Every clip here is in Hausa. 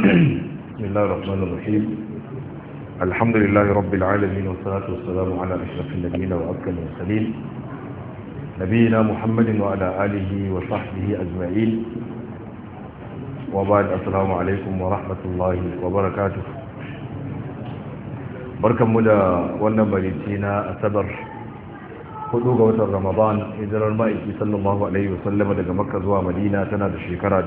بسم الله الرحمن الرحيم الحمد لله رب العالمين والصلاة والسلام على أشرف النبيين وأكرم المرسلين نبينا محمد وعلى آله وصحبه أجمعين وبعد السلام عليكم ورحمة الله وبركاته barkan mu da wannan barici na asabar hudu ga watan ramadan hijirar ma'aiki sallallahu alaihi wasallama daga makka zuwa madina tana da shekara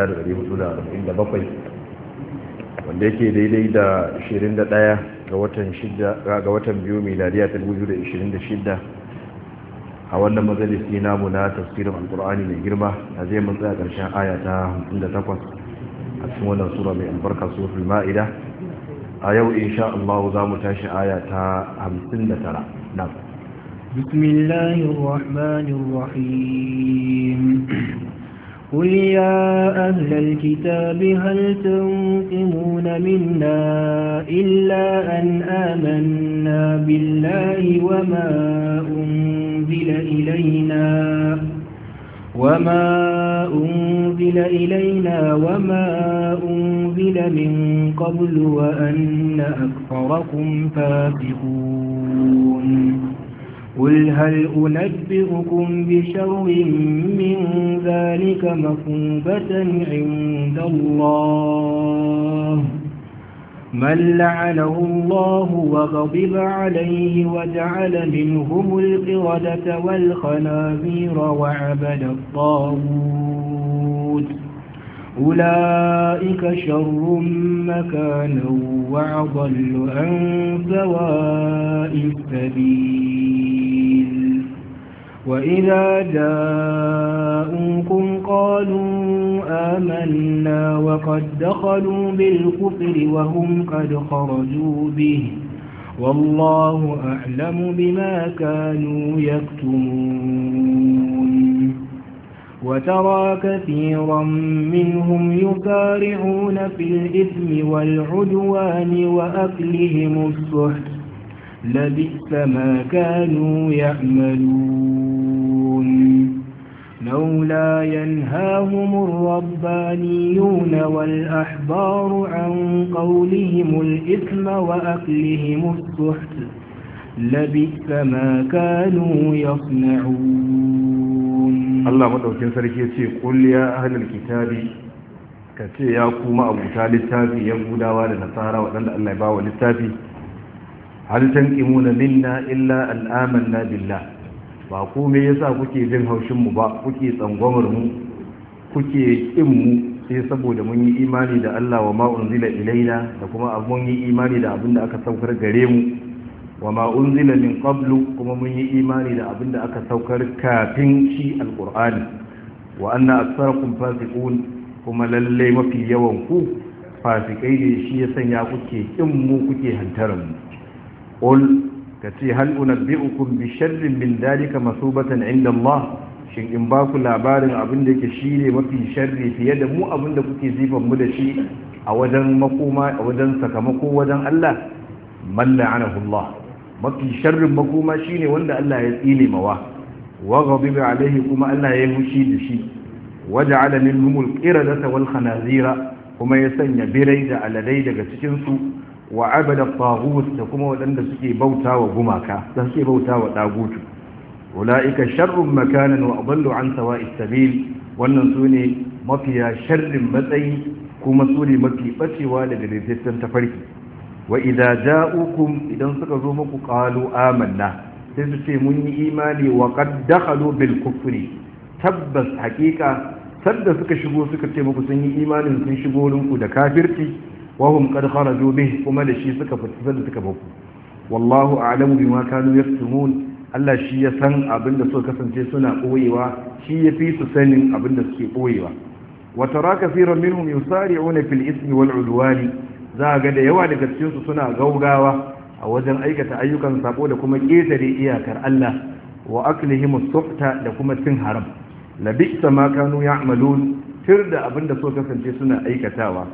1447 wanda yake daidai da 21 ga watan ga watan biyu miladiya ta 2026 a wannan majalisi namu na tafsirin alkur'ani mai girma a zai mun tsaya karshen aya ta 58 a cikin wannan sura mai albarka suratul ma'ida a yau insha Allah za mu tashi aya ta 59 na بسم الله الرحمن الرحيم قل يا أهل الكتاب هل تنقمون منا إلا أن آمنا بالله وما أنزل إلينا وما أنزل إلينا وما أنزل من قبل وأن أكثركم فاسقون قل هل أنبئكم بشر من ذلك مصوبة عند الله من لعنه الله وغضب عليه وجعل منهم القردة والخنازير وعبد الطاغوت أولئك شر مكانا وأضل عن سواء السبيل وإذا جاءوكم قالوا آمنا وقد دخلوا بالكفر وهم قد خرجوا به والله أعلم بما كانوا يكتمون وترى كثيرا منهم يسارعون في الإثم والعدوان وأكلهم السحت لبئس ما كانوا يعملون لولا ينهاهم الربانيون والأحبار عن قولهم الإثم وأكلهم السحت لبئس ما كانوا يصنعون Allah madaukin sarki ya ce qul ya ahlul kitabi ka ce ya kuma abuta littafi ya gudawa da nasara waɗanda Allah ya bawa littafi hal tanqimuna minna illa an amanna billah ba ku me yasa kuke jin haushin mu ba kuke tsangwamar mu kuke kin mu sai saboda mun yi imani da Allah wa ma unzila ilaina da kuma mun yi imani da abinda aka saukar gare mu wa ma unzila min qablu kuma mun yi imani da abinda aka saukar kafin shi alqur'ani wa anna aktsarakum fasiqun kuma lalle mafi yawan ku fasikai ne shi ya sanya kuke kin mu kuke hantaran mu qul kace hal unabbiukum bi sharrin min dalika masubatan inda Allah shin in ba ku labarin abin da yake shine mafi sharri fiye da mu abin da kuke zifan mu da shi a wajen makoma a wajen sakamako wajen Allah man la'anahu Allah mafi sharrin makoma shine wanda Allah ya tsine mawa wa ghadiba alaihi kuma Allah ya hushi da shi waja'ala minhum al-qiradata wal khanazira kuma ya sanya birai da aladai daga cikin su wa abada taghut da kuma wadanda suke bautawa gumaka da suke bautawa dagutu ulaika sharrun makanan wa adallu an sawa'is sabil wannan sune mafiya sharrin matsayi kuma sune mafi bacewa daga daidaitun tafarki wa idza ja'ukum idan suka zo muku qalu amanna sai su ce mun yi imani wa qad dakhalu bil kufri tabbas hakika sadda suka shigo suka ce muku sun yi imanin sun shigo rinku da kafirci wa hum qad kharaju bih kuma da shi suka fita da suka baku wallahu a'lamu bima kanu yaktumun Allah shi ya san abin da suka kasance suna koyewa shi ya fi su sanin abin da suke koyewa wa tara kaseeran minhum yusari'una fil ismi wal udwani za ga da yawa daga cikin su suna gaugawa a wajen aikata ayyukan sabo da kuma ketare iyakar Allah wa aklihim as-suhta da kuma cin haram labisa ma kanu ya'malun tir da abin da suka kasance suna aikatawa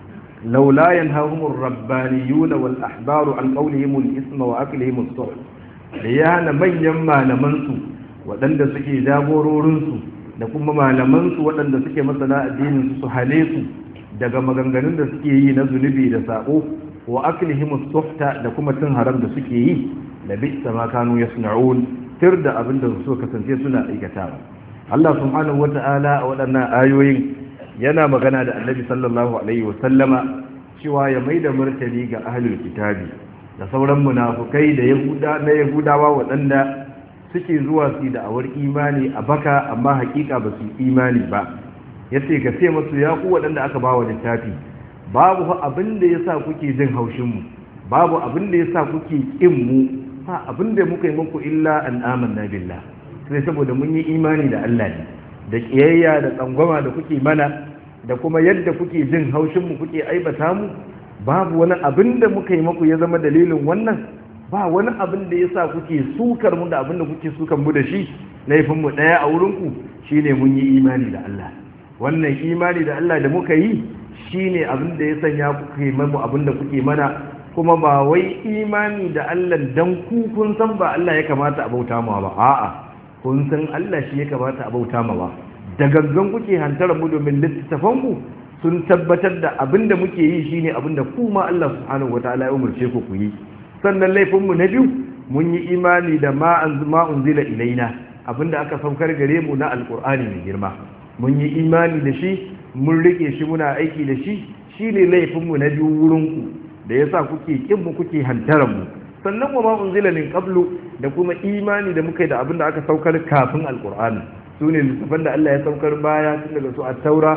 laula yanhahumur rabbaniyun wal ahbaru an qawlihim al-isma wa aklihim as-suhta da ya hana manyan malamansu waɗanda suke jagororinsu da kuma malamansu waɗanda suke masana addininsu su hale su daga maganganun da suke yi na zunubi da sabo wa aklihim as-suhta da kuma cin haram da suke yi da bisa ma kanu yasna'un tir da abin da su kasance suna aikatawa Allah subhanahu wata'ala a waɗannan ayoyin yana magana da Annabi sallallahu alaihi wa sallama cewa ya maida martani ga ahlul kitabi da sauran munafukai da yahuda na yahudawa waɗanda suke zuwa su da awar imani a baka amma hakika ba su imani ba yace ka ce musu ya ku waɗanda aka ba wa littafi babu abin da yasa kuke jin haushin mu babu abin da yasa kuke kin mu ba abin da muka yi muku illa an amanna billah sai saboda mun yi imani da Allah ne da kiyayya da tsangwama da kuke mana da kuma yadda kuke jin haushin mu kuke aibata mu babu wani abin da muka yi muku ya zama dalilin wannan ba wani abin da yasa kuke sukar mu da abin da kuke sukar mu da shi laifin mu daya a wurin ku shine mun yi imani da Allah wannan imani da Allah da muka yi shine abin da ya sanya kuke mamu abin da kuke mana kuma ba wai imani da Allah dan ku kun san ba Allah ya kamata a bauta ma ba a'a kun san Allah shi ya kamata a bauta ma ba da gangan kuke hantara mu domin littafan ku sun tabbatar da abin da muke yi shine abin da ku ma Allah subhanahu wataala ya umurce ku ku yi sannan laifin mu na biyu mun yi imani da ma anzuma unzila ilaina abinda aka saukar gare mu na alqur'ani mai girma mun yi imani da shi mun rike shi muna aiki da shi shine laifin mu na biyu wurin ku da yasa kuke kin mu kuke hantaran mu sannan wa ma unzila min qablu da kuma imani da muka yi da abin da aka saukar kafin alqur'ani sune littafan da Allah ya saukar baya tun daga su at-taura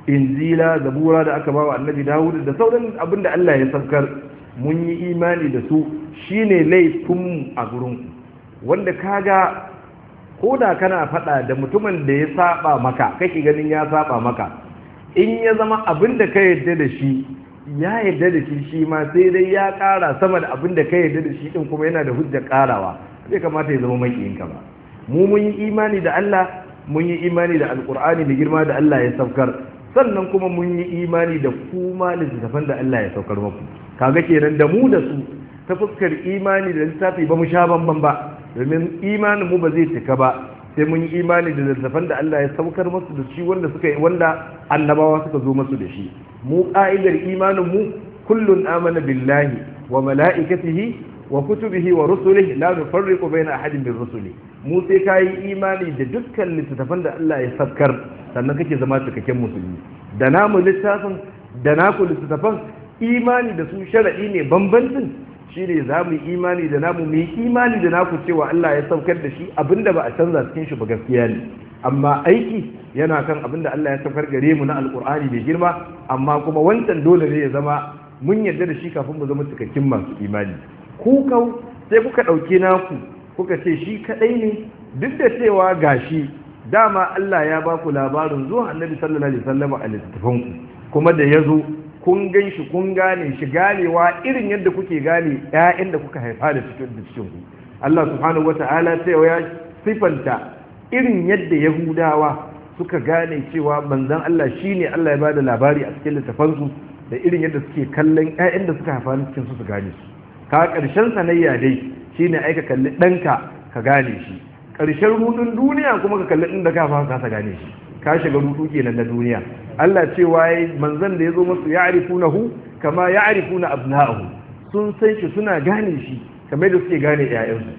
injila zabura da aka bawa annabi dawud da sauran abin da Allah ya saukar mun yi imani da su shine laifin mu a gurin wanda kaga ko da kana faɗa da mutumin da ya saba maka kake ganin ya saba maka in ya zama abin da ka yarda da shi ya yarda da shi shi ma sai dai ya ƙara sama da abin da ka yarda da shi din kuma yana da hujjar ƙarawa zai kamata ya zama makiyinka ba mu mun yi imani da Allah mun yi imani da alkur'ani da girma da Allah ya saukar sannan kuma mun yi imani da kuma littattafan da Allah ya saukar muku kaga kenan da mu da su ta fuskar imani da littafi ba mu sha bamban ba domin imanin mu ba zai cika ba sai mun yi imani da littattafan da Allah ya saukar musu da shi wanda suka wanda annabawa suka zo musu da shi mu ka'idar imanin mu kullun amana billahi wa mala'ikatihi wa kutubihi wa rusulihi la nufarriqu baina ahadin min rusuli mu sai kai imani da dukkan littattafan da Allah ya saukar sannan kake zama cikakken musulmi da namu littafin da naku littattafan imani da su shar'i ne bambancin shi ne za mu yi imani da namu mu yi imani da naku cewa Allah ya saukar da shi abinda ba a canza cikin shi ba gaskiya ne amma aiki yana kan abinda Allah ya saukar gare mu na alkur'ani mai girma amma kuma wancan dole ne ya zama mun yarda da shi kafin mu zama cikakken masu imani ku kau sai kuka ɗauke naku kuka ce shi kaɗai ne duk da cewa gashi dama Allah ya ba ku labarin zuwa annabi sallallahu alaihi wasallam a littattafanku kuma da ya zo kun gan shi kun gane shi ganewa irin yadda kuke gane ƴaƴan da kuka haifa da cikin da cikin ku Allah subhanahu wata'ala sai ya sifanta irin yadda Yahudawa suka gane cewa manzon Allah shine Allah ya bada labari a cikin littafansu da irin yadda suke kallon ƴaƴan da suka haifa cikin su su gane su ka ƙarshen sanayya dai shine aika kalli ɗanka ka gane shi ƙarshen rudun duniya kuma ka kalli inda ka fara ka gane shi ka shiga rudu kenan na duniya Allah cewa yayi manzon da yazo musu ya'rifunahu kama ya'rifuna abna'ahu sun san shi suna gane shi kamar da suke gane ƴaƴansu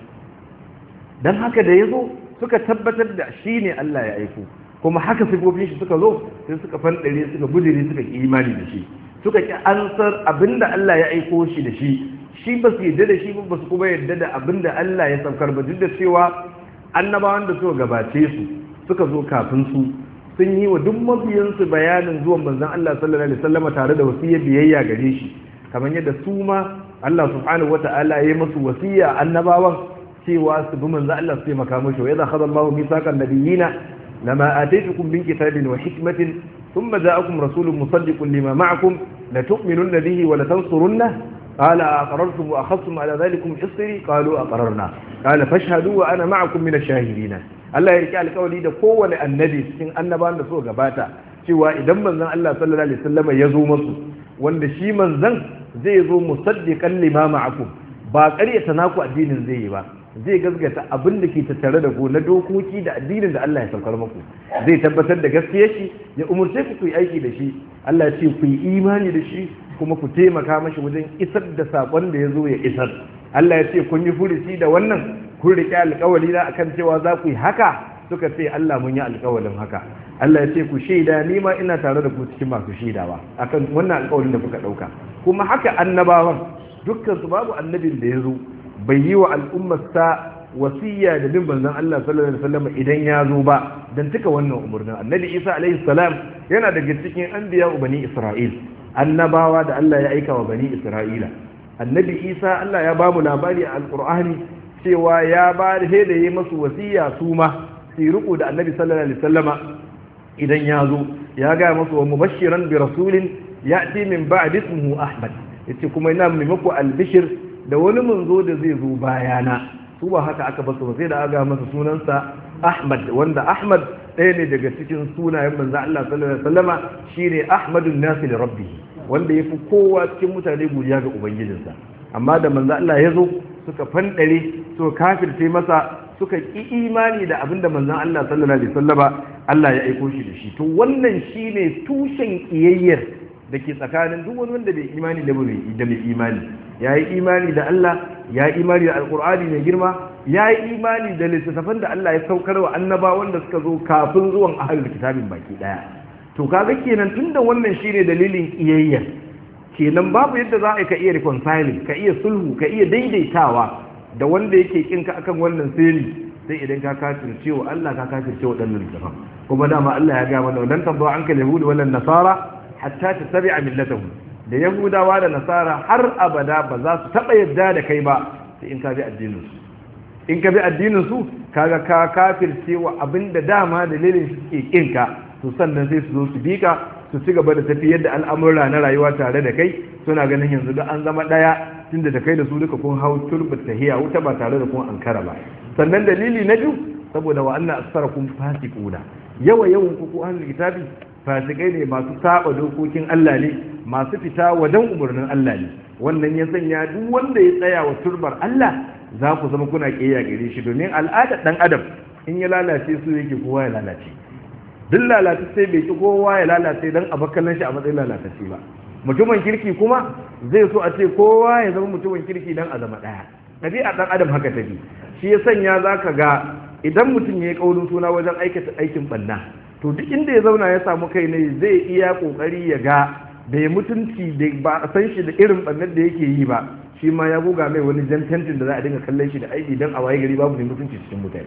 dan haka da yazo suka tabbatar da shi ne Allah ya aiko kuma haka sifofin shi suka zo sai suka fandare suka budire suka ki imani da shi suka ki ansar abinda Allah ya aiko shi da shi shi ba su yadda da shi ba su kuma yadda da abinda Allah ya saukar ba duk da cewa annabawan da suka gabace su suka zo kafin su sun yi wa duk mabiyansu bayanin zuwan manzon Allah sallallahu alaihi wasallam tare da wasiyya biyayya gare shi kamar yadda su ma Allah subhanahu wata'ala ya musu wasiya annabawan cewa su bi manzon Allah su taimaka mishi wa idza khadha Allahu mithaqan nabiyina lama ataytukum min kitabin wa hikmatin thumma ja'akum rasulun musaddiqun lima ma'akum la tu'minunna bihi wa la tansurunna قال أقررتم وأخذتم على ذلكم إصري قالوا أقررنا قال فاشهدوا وأنا معكم من الشاهدين Allah ya rike alkawari da kowane annabi cikin annabawan da suka gabata cewa idan manzon Allah sallallahu alaihi wasallam ya zo musu wanda shi manzon zai zo musaddiqan lima ma'akum ba ƙaryata naku addinin zai yi ba zai gaskata abin da ke tattare da ku na dokoki da addinin da Allah ya saukar muku zai tabbatar da gaskiyar shi ya umurce ku ku yi aiki da shi Allah ya ce ku yi imani da shi kuma ku taimaka mashi wajen isar da sakon da ya zo ya isar Allah ya ce kun yi furuci da wannan kun riƙe alƙawari na akan cewa za ku yi haka suka ce Allah mun yi alƙawarin haka Allah ya ce ku shaida ni ma ina tare da ku cikin masu shaidawa akan wannan alƙawarin da kuka ɗauka kuma haka annabawan dukkan su babu annabin da ya zo bai yi wa al'ummarsa wasiya da bin manzon Allah sallallahu alaihi wasallam idan ya zo ba dan tuka wannan umurnin annabi Isa alaihi salam yana daga cikin anbiya bani Isra'il annabawa da Allah ya aika wa bani Isra'ila annabi Isa Allah ya bamu labari a alqur'ani cewa ya ba da da yi masu wasiya su ma su riƙo da annabi sallallahu alaihi wasallama idan ya zo ya ga masu wa mubashiran bi rasulin ya'ti min ba'd ismihi Ahmad yace kuma ina mai muku albishir da wani manzo da zai zo bayana su ba haka aka basu sai da aga masa sunansa Ahmad wanda Ahmad ɗaya ne daga cikin sunayen manzo Allah sallallahu alaihi wasallama shine Ahmadun nasi li rabbih wanda yafi kowa cikin mutane godiya ga ubangijinsa amma da manzo Allah ya zo suka fandare suka kafirce masa suka ki imani da abinda manzon Allah sallallahu alaihi wasallama Allah ya aiko shi da shi to wannan shine tushen kiyayyar da ke tsakanin duk wani wanda bai imani da da mai imani ya yi imani da Allah ya yi imani da alkur'ani mai girma ya yi imani da littattafan da Allah ya saukar wa annaba wanda suka zo kafin zuwan ahalul kitabin baki daya to kaga kenan tunda wannan shine dalilin kiyayya kenan babu yadda za a ka iya reconciling ka iya sulhu ka iya daidaitawa da wanda yake kinka akan wannan sirri sai idan ka kafirce wa Allah ka kafirce wa dan littattafan kuma dama Allah ya ga mana lan tabba anka yahudi wala nasara hatta tattabi'a millatahum da yahudawa da nasara har abada ba za su taba yadda da kai ba sai in ka bi addinin su in ka bi addinin su kaga ka kafirce wa abinda dama dalilin shi suke kinka to sannan sai su zo su bi ka su ci gaba da tafiyar da al'amura na rayuwa tare da kai suna ganin yanzu da an zama daya tunda da kai da su duka kun hau turbat tahiya wuta ba tare da kun ankara ba sannan dalili na biyu saboda wa anna asfarakum fasiquna yawa yawan ku ku ahlul kitabi fasikai ne masu saba dokokin Allah ne masu fita wajen umarnin Allah ne wannan ya sanya duk wanda ya tsaya wa turbar Allah za ku zama kuna kiyaye gare shi domin al'adar dan adam in ya lalace su yake kowa ya lalace duk lalace sai bai ki kowa ya lalace dan abakalan shi a matsayin lalace ba mutumin kirki kuma zai so a ce kowa ya zama mutumin kirki dan a zama daya ɗabi'ar dan adam haka take shi ya sanya zaka ga idan mutum ya yi kaurin suna wajen aikata aikin banna to duk inda ya zauna ya samu kai ne zai iya kokari ya ga bai mutunci da ba a san shi da irin bannar da yake yi ba shi ma ya goga mai wani jan tentin da za a dinga kallon shi da aiki don a waye gari babu ne mutunci cikin mutane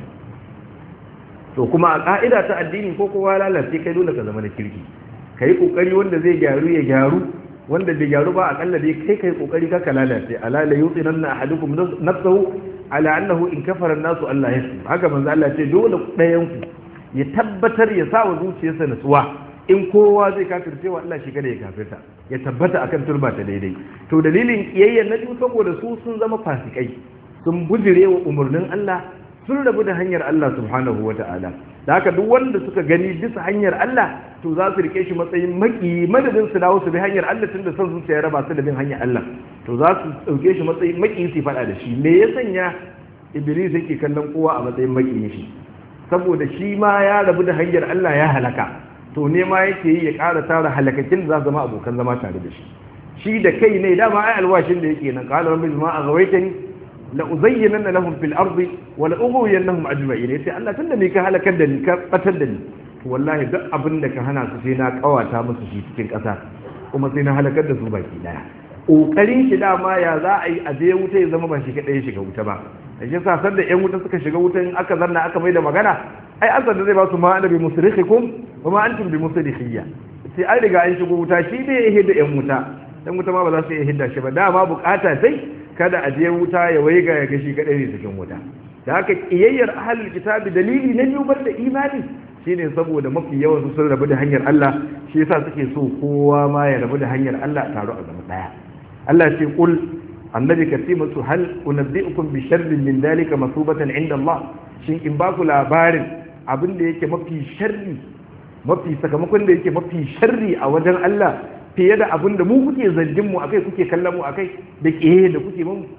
to kuma a ka'ida ta addini ko kowa lalace kai dole ka zama da kirki ka yi kokari wanda zai gyaru ya gyaru wanda bai gyaru ba akalla dai kai kai kokari ka lalace ala la yutinanna ahadukum nafsahu ala annahu in kafara an-nasu Allah yasu haka manzo Allah ce dole ɗayan ku ya tabbatar ya sa wa zuciyarsa nutsuwa in kowa zai kafirce wa Allah shi kada ya kafirta ya tabbata akan turba ta daidai to dalilin kiyayyen na biyu saboda su sun zama fasikai sun bujire wa umarnin Allah sun rabu da hanyar Allah subhanahu wata'ala da haka duk wanda suka gani bisa hanyar Allah to za su rike shi matsayin maki madadin su dawo su bi hanyar Allah tunda son zuciya ya raba su da bin hanyar Allah to za su dauke shi matsayin maki su faɗa da shi me ya sanya iblis yake kallon kowa a matsayin maki shi saboda shi ma ya rabu da hanyar Allah ya halaka to ne ma yake yi ya ƙara tara halakakin da za zama abokan zama tare da shi shi da kai ne dama ai alwashin da yake nan qala rabbi ma aghwaytani la uzayyinanna lahum fil ardi wa la ughwiyannahum ajma'in yace Allah tunda ni ka halakar da ni ka batar da ni to wallahi duk abin da ka hana su sai na kawata musu shi cikin ƙasa kuma sai na halakar da su baki daya kokarin shi dama ya za a yi a je wuta ya zama ba shi kadai shiga wuta ba da shi sa da yan wuta suka shiga wutan aka zanna aka mai da magana ai asar da zai ba su ma annabi musrikhikum wa ma antum bi musrikhiyya sai an riga an shigo wuta shi ne ya hidda yan wuta dan wuta ma ba za su iya hidda shi ba dama bukata sai kada a je wuta ya waiga ya gashi kadai ne cikin wuta da haka kiyayyar ahlul kitabi dalili na biyu da imani shine saboda mafi yawan su sun rabu da hanyar Allah shi yasa suke so kowa ma ya rabu da hanyar Allah taro a zama daya Allah ce kul annabi ka ce musu hal unabbi'ukum bi sharrin min dalika masubatan inda Allah shin in ba ku labarin abin da yake mafi sharri mafi sakamakon da yake mafi sharri a wajen Allah fiye da abin da mu kuke zargin mu akai kuke kallon mu akai da kiyaye da kuke mun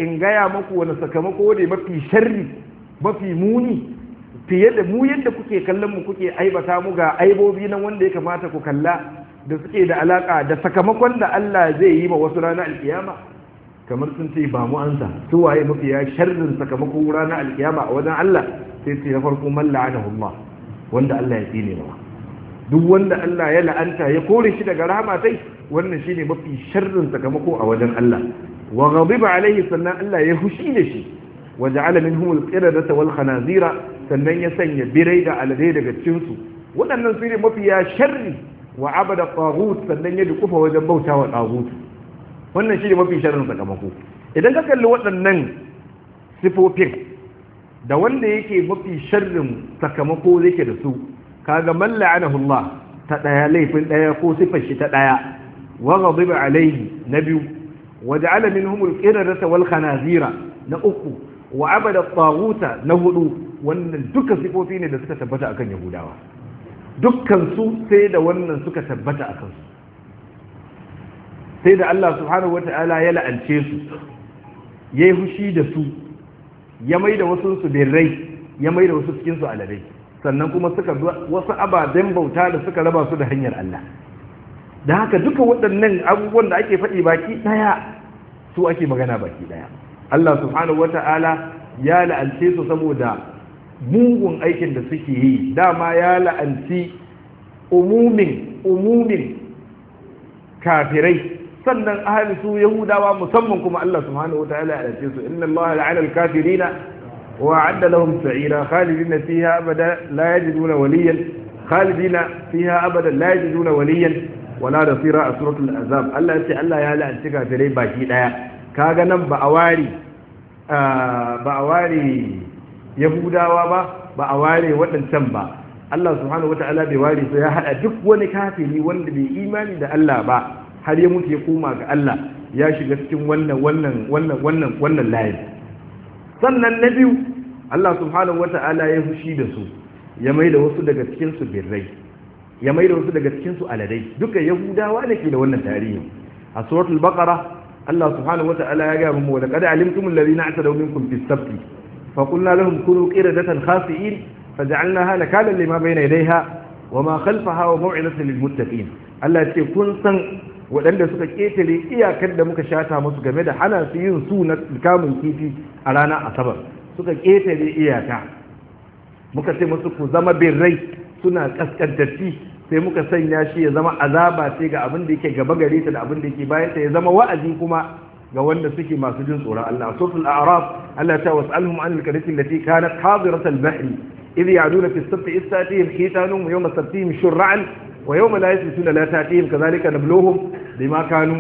in gaya maku wani sakamako ne mafi sharri mafi muni fiye da mu yadda kuke kallon mu kuke aibata mu ga aibobi nan wanda ya kamata ku kalla da suke da alaka da sakamakon da Allah zai yi ma wasu ranar alkiyama kamar sun ce ba mu ansa su waye mafi ya sharrin sakamako ranar alkiyama a wajen Allah sai ce na farko man la'anahu Allah wanda Allah ya tsine ba duk wanda Allah ya la'anta ya kore shi daga rahama sai wannan shine mafi sharrin sakamako a wajen Allah wa ghadiba alaihi sannan Allah ya hushi da shi wa ja'ala minhum al-qiradata wal khanazira sannan ya sanya birai da alade daga cikin su waɗannan su ne mafi ya sharri wa abada taghut sannan ya dukufa wajen bautawa taghut wannan shine mafi sharrin sakamako idan ka kalli waɗannan sifofin da wanda yake mafi sharrin sakamako yake da su kaga man la'anahu Allah ta daya laifin daya ko sifar shi ta daya wa ghadiba alayhi na biyu wa ja'ala minhum al-qiradata wal khanazira na uku wa abada at na hudu wannan duka sifofi ne da suka tabbata akan yahudawa dukkan su sai da wannan suka tabbata akan su sai da Allah subhanahu wata'ala ya la'ance su yayi hushi da su ya maida wasu su birrai ya maida wasu cikin su aladai sannan kuma suka wasu ababen bauta da suka raba su da hanyar Allah da haka duka waɗannan abubuwan da ake faɗi baki ɗaya su ake magana baki ɗaya Allah subhanahu wata'ala ya la'ance su saboda mugun aikin da suke yi dama ya la'anci umumin umumin kafirai sannan ahli su yahudawa musamman kuma Allah subhanahu wata'ala ya la'ance su inna Allah la'ana al-kafirina وأعد لهم سعيرا خالدين فيها أبدا لا يجدون وليا خالدين فيها أبدا لا يجدون وليا ولا نصيرا سورة الأعزاب الله يتي الله يا لا أنتك تري باكي دايا كاغا نم بأواري بأواري يهودا وبا بأواري ودن تنبا Allah subhanahu wata'ala bai ware su ya hada duk wani kafiri wanda bai imani da Allah ba har ya mutu ya koma ga Allah ya shiga cikin wannan wannan wannan wannan wannan layin sannan na biyu Allah subhanahu wata'ala ya fushi da su ya mai da wasu daga cikinsu birrai ya mai da wasu daga cikinsu aladai duka yahudawa ne ke da wannan tarihi a suratul baqara Allah subhanahu wata'ala ya gaya mu da qad alimtum alladhina atadaw minkum fis sabti fa qulna lahum kunu qiradatan khasi'in faj'alnaha nakalan lima bayna yadayha wama khalfaha wa maw'izatan lil muttaqin Allah ce kun san waɗanda suka ƙetare iyakar da muka shata musu game da hana su yin su na kamun kifi a ranar asabar suka ƙetare iyaka muka ce musu ku zama birrai suna ƙasƙantarci sai muka sanya shi ya zama azaba ce ga abin da yake gaba gare ta da abin da yake bayan ta ya zama wa'azi kuma ga wanda suke masu jin tsoron Allah a suratul a'raf Allah ta was'alhum an al-qaryati allati kanat hadirat al-bahr idh ya'duna fi as-sabti istatihim hitanuhum yawma sabtihim shur'an ويوم لا يثبتون لا تأتيهم كذلك نبلوهم بما كانوا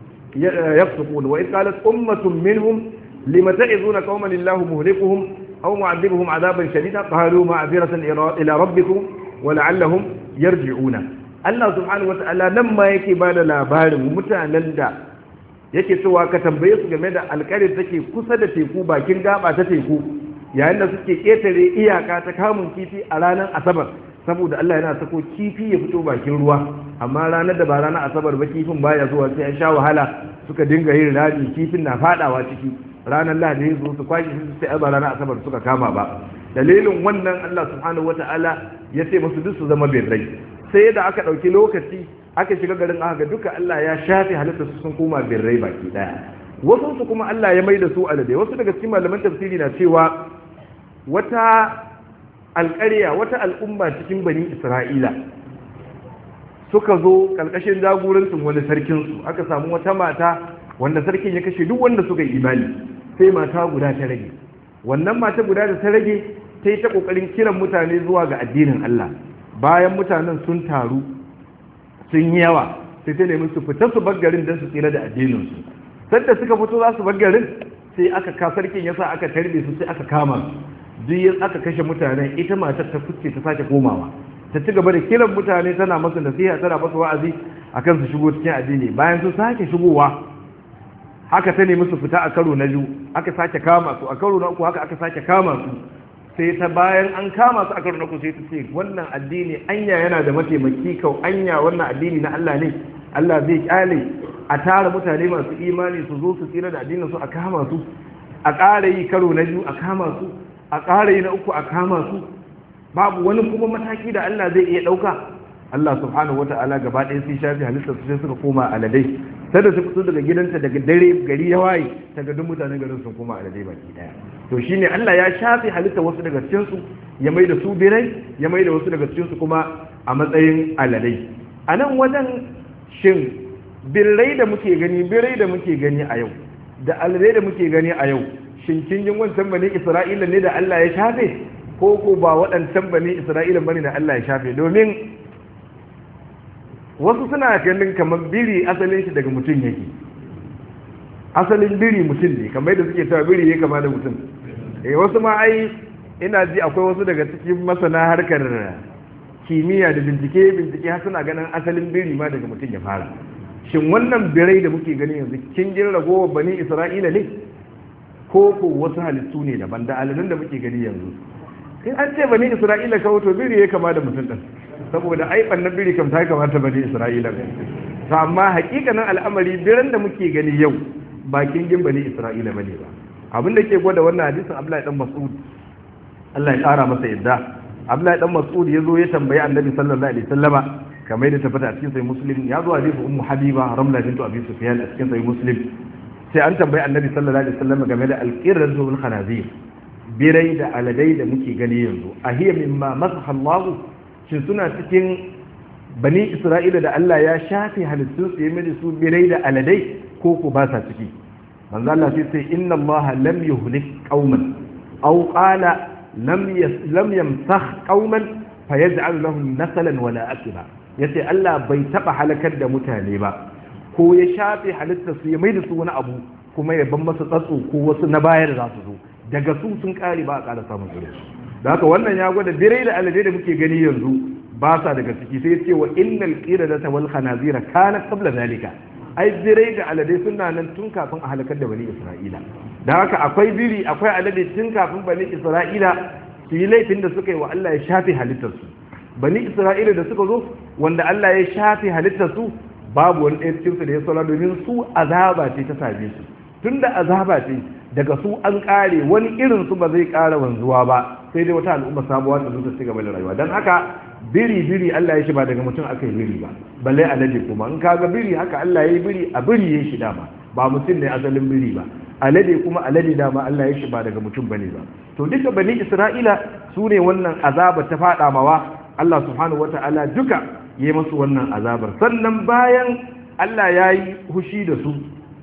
يفسقون وإذ قالت أمة منهم لم تعظون قوما الله مهلكهم أو معذبهم عذابا شديدا قالوا معذرة إلى ربكم ولعلهم يرجعون Allah subhanahu wata'ala nan ma yake ba da labarin mutanen da yake cewa ka tambaye su game da alƙarin take kusa da teku bakin gaba ta teku yayin da suke ƙetare iyaka ta kamun kifi a ranar asabar saboda Allah yana sako kifi ya fito bakin ruwa amma ranar da ba ranar asabar ba kifin baya zuwa sai an sha wahala suka dinga yin rami kifin na fadawa ciki ranar lahadi zo su kwashi su sai ba ranar asabar suka kama ba dalilin wannan Allah subhanahu wata'ala ya ce musu duk su zama birrai sai da aka ɗauki lokaci aka shiga garin aka ga duka Allah ya shafe halitta su sun koma birrai baki daya wasu su kuma Allah ya maida su alade wasu daga cikin malaman tafsiri na cewa wata alƙarya wata al'umma cikin bani isra'ila suka zo ƙarƙashin jagorancin wani sarkinsu aka samu wata mata wanda sarkin ya kashe duk wanda suka yi imani sai mata guda ta rage wannan mata guda da ta rage ta yi ta ƙoƙarin kiran mutane zuwa ga addinin Allah bayan mutanen sun taru sun yi yawa sai ta nemi su fita su garin don su tsira da addininsu sadda suka fito za su garin sai aka ka sarkin yasa aka tarbe su sai aka kama su duk aka kashe mutane ita matar ta fice ta sake komawa ta ci gaba da kiran mutane tana masu nasiha tana masu wa'azi akan su shigo cikin addini bayan su sake shigowa haka ta nemi su fita a karo na biyu aka sake kama su a karo na uku haka aka sake kama su sai ta bayan an kama su a karo na uku sai ta ce wannan addini anya yana da mataimaki kau anya wannan addini na Allah ne Allah zai kyale a tara mutane masu imani su zo su tsira da addinin su a kama su a ƙara yi karo na biyu a kama su a ƙara yi na uku a kama su babu wani kuma mataki da Allah zai iya ɗauka Allah subhanahu wata'ala gaba ɗaya sai shafi halittar su sai suka koma aladai sai da su fito daga gidanta daga dare gari ya waye ta ga duk mutanen garin sun koma aladai baki ɗaya to shine Allah ya shafi halittar wasu daga cikin su ya mai da su birai ya mai da wasu daga cikin su kuma a matsayin aladai a nan wajen shin birrai da muke gani birai da muke gani a yau da aladai da muke gani a yau shin kin jin wancan bane Isra'ila ne da Allah ya shafe ko ko ba waɗancan bane Isra'ila bane da Allah ya shafe domin wasu suna ganin kamar biri asalin shi daga mutum yake asalin biri mutum ne kamar yadda suke cewa biri ya kama da mutum eh wasu ma ai ina ji akwai wasu daga cikin masana harkar kimiyya da bincike bincike har suna ganin asalin biri ma daga mutum ya fara shin wannan birai da muke gani yanzu kin jin ragowar bani isra'ila ne ko ko wasu halittu ne daban da aladun da muke gani yanzu in an ce bani isra'ila kawo to biri ya kama da mutum din saboda ai bannan biri kam ta kamata bani isra'ila ne to amma hakikanin al'amari biran da muke gani yau ba kingin bani isra'ila bane ba abin da ke gwada wannan hadisin abdullahi dan mas'ud Allah ya kara masa yadda abdullahi dan mas'ud yazo ya tambayi annabi sallallahu alaihi wasallama kamar da tabbata a cikin sahih muslim ya zo hadisi ummu habiba ramla bintu abi sufyan a cikin sahih muslim sai an tambayi annabi sallallahu alaihi wasallama game da alqirratu bil khanazir birai da aladai da muke gani yanzu a hiya mimma masaha Allah shin suna cikin bani Isra'ila da Allah ya shafe halittun su ya su birai da aladai ko ko ba sa ciki manzo Allah sai sai inna Allah lam yuhlik qauman aw qala lam lam yamsakh qauman fayaj'al lahum nasalan wala akiba yace Allah bai taba halakar da mutane ba ko ya shafe halittar su ya maida su wani abu kuma ya ban masa tsatso ko wasu na bayar za su zo daga su sun kare ba a ƙara samun irin da haka wannan ya gwada birai da alade da muke gani yanzu ba sa daga ciki sai ce wa innal qiradata wal khanazira kana qabla zalika ai birai da alade suna nan tun kafin a halakar da bani isra'ila da haka akwai biri akwai alade tun kafin bani isra'ila su yi laifin da suka yi wa Allah ya shafe halittarsu bani isra'ila da suka zo wanda Allah ya shafe halittarsu babu wani ɗaya cikinsu da ya saura domin su azaba ce ta same su tunda azaba ce daga su an kare wani irin su ba zai kara wanzuwa ba sai dai wata al'umma sabuwa ta zo ta ci gaba da rayuwa dan haka biri biri Allah ya shi ba daga mutum aka yi biri ba balle alade kuma in kaga biri haka Allah ya yi biri a biri ya shi dama ba mutum ne asalin biri ba alade kuma alade dama Allah ya shi ba daga mutum bane ba to duka bani Isra'ila su ne wannan azaba ta fada mawa Allah subhanahu wata'ala duka yi masu wannan azabar sannan bayan Allah ya yi hushi da su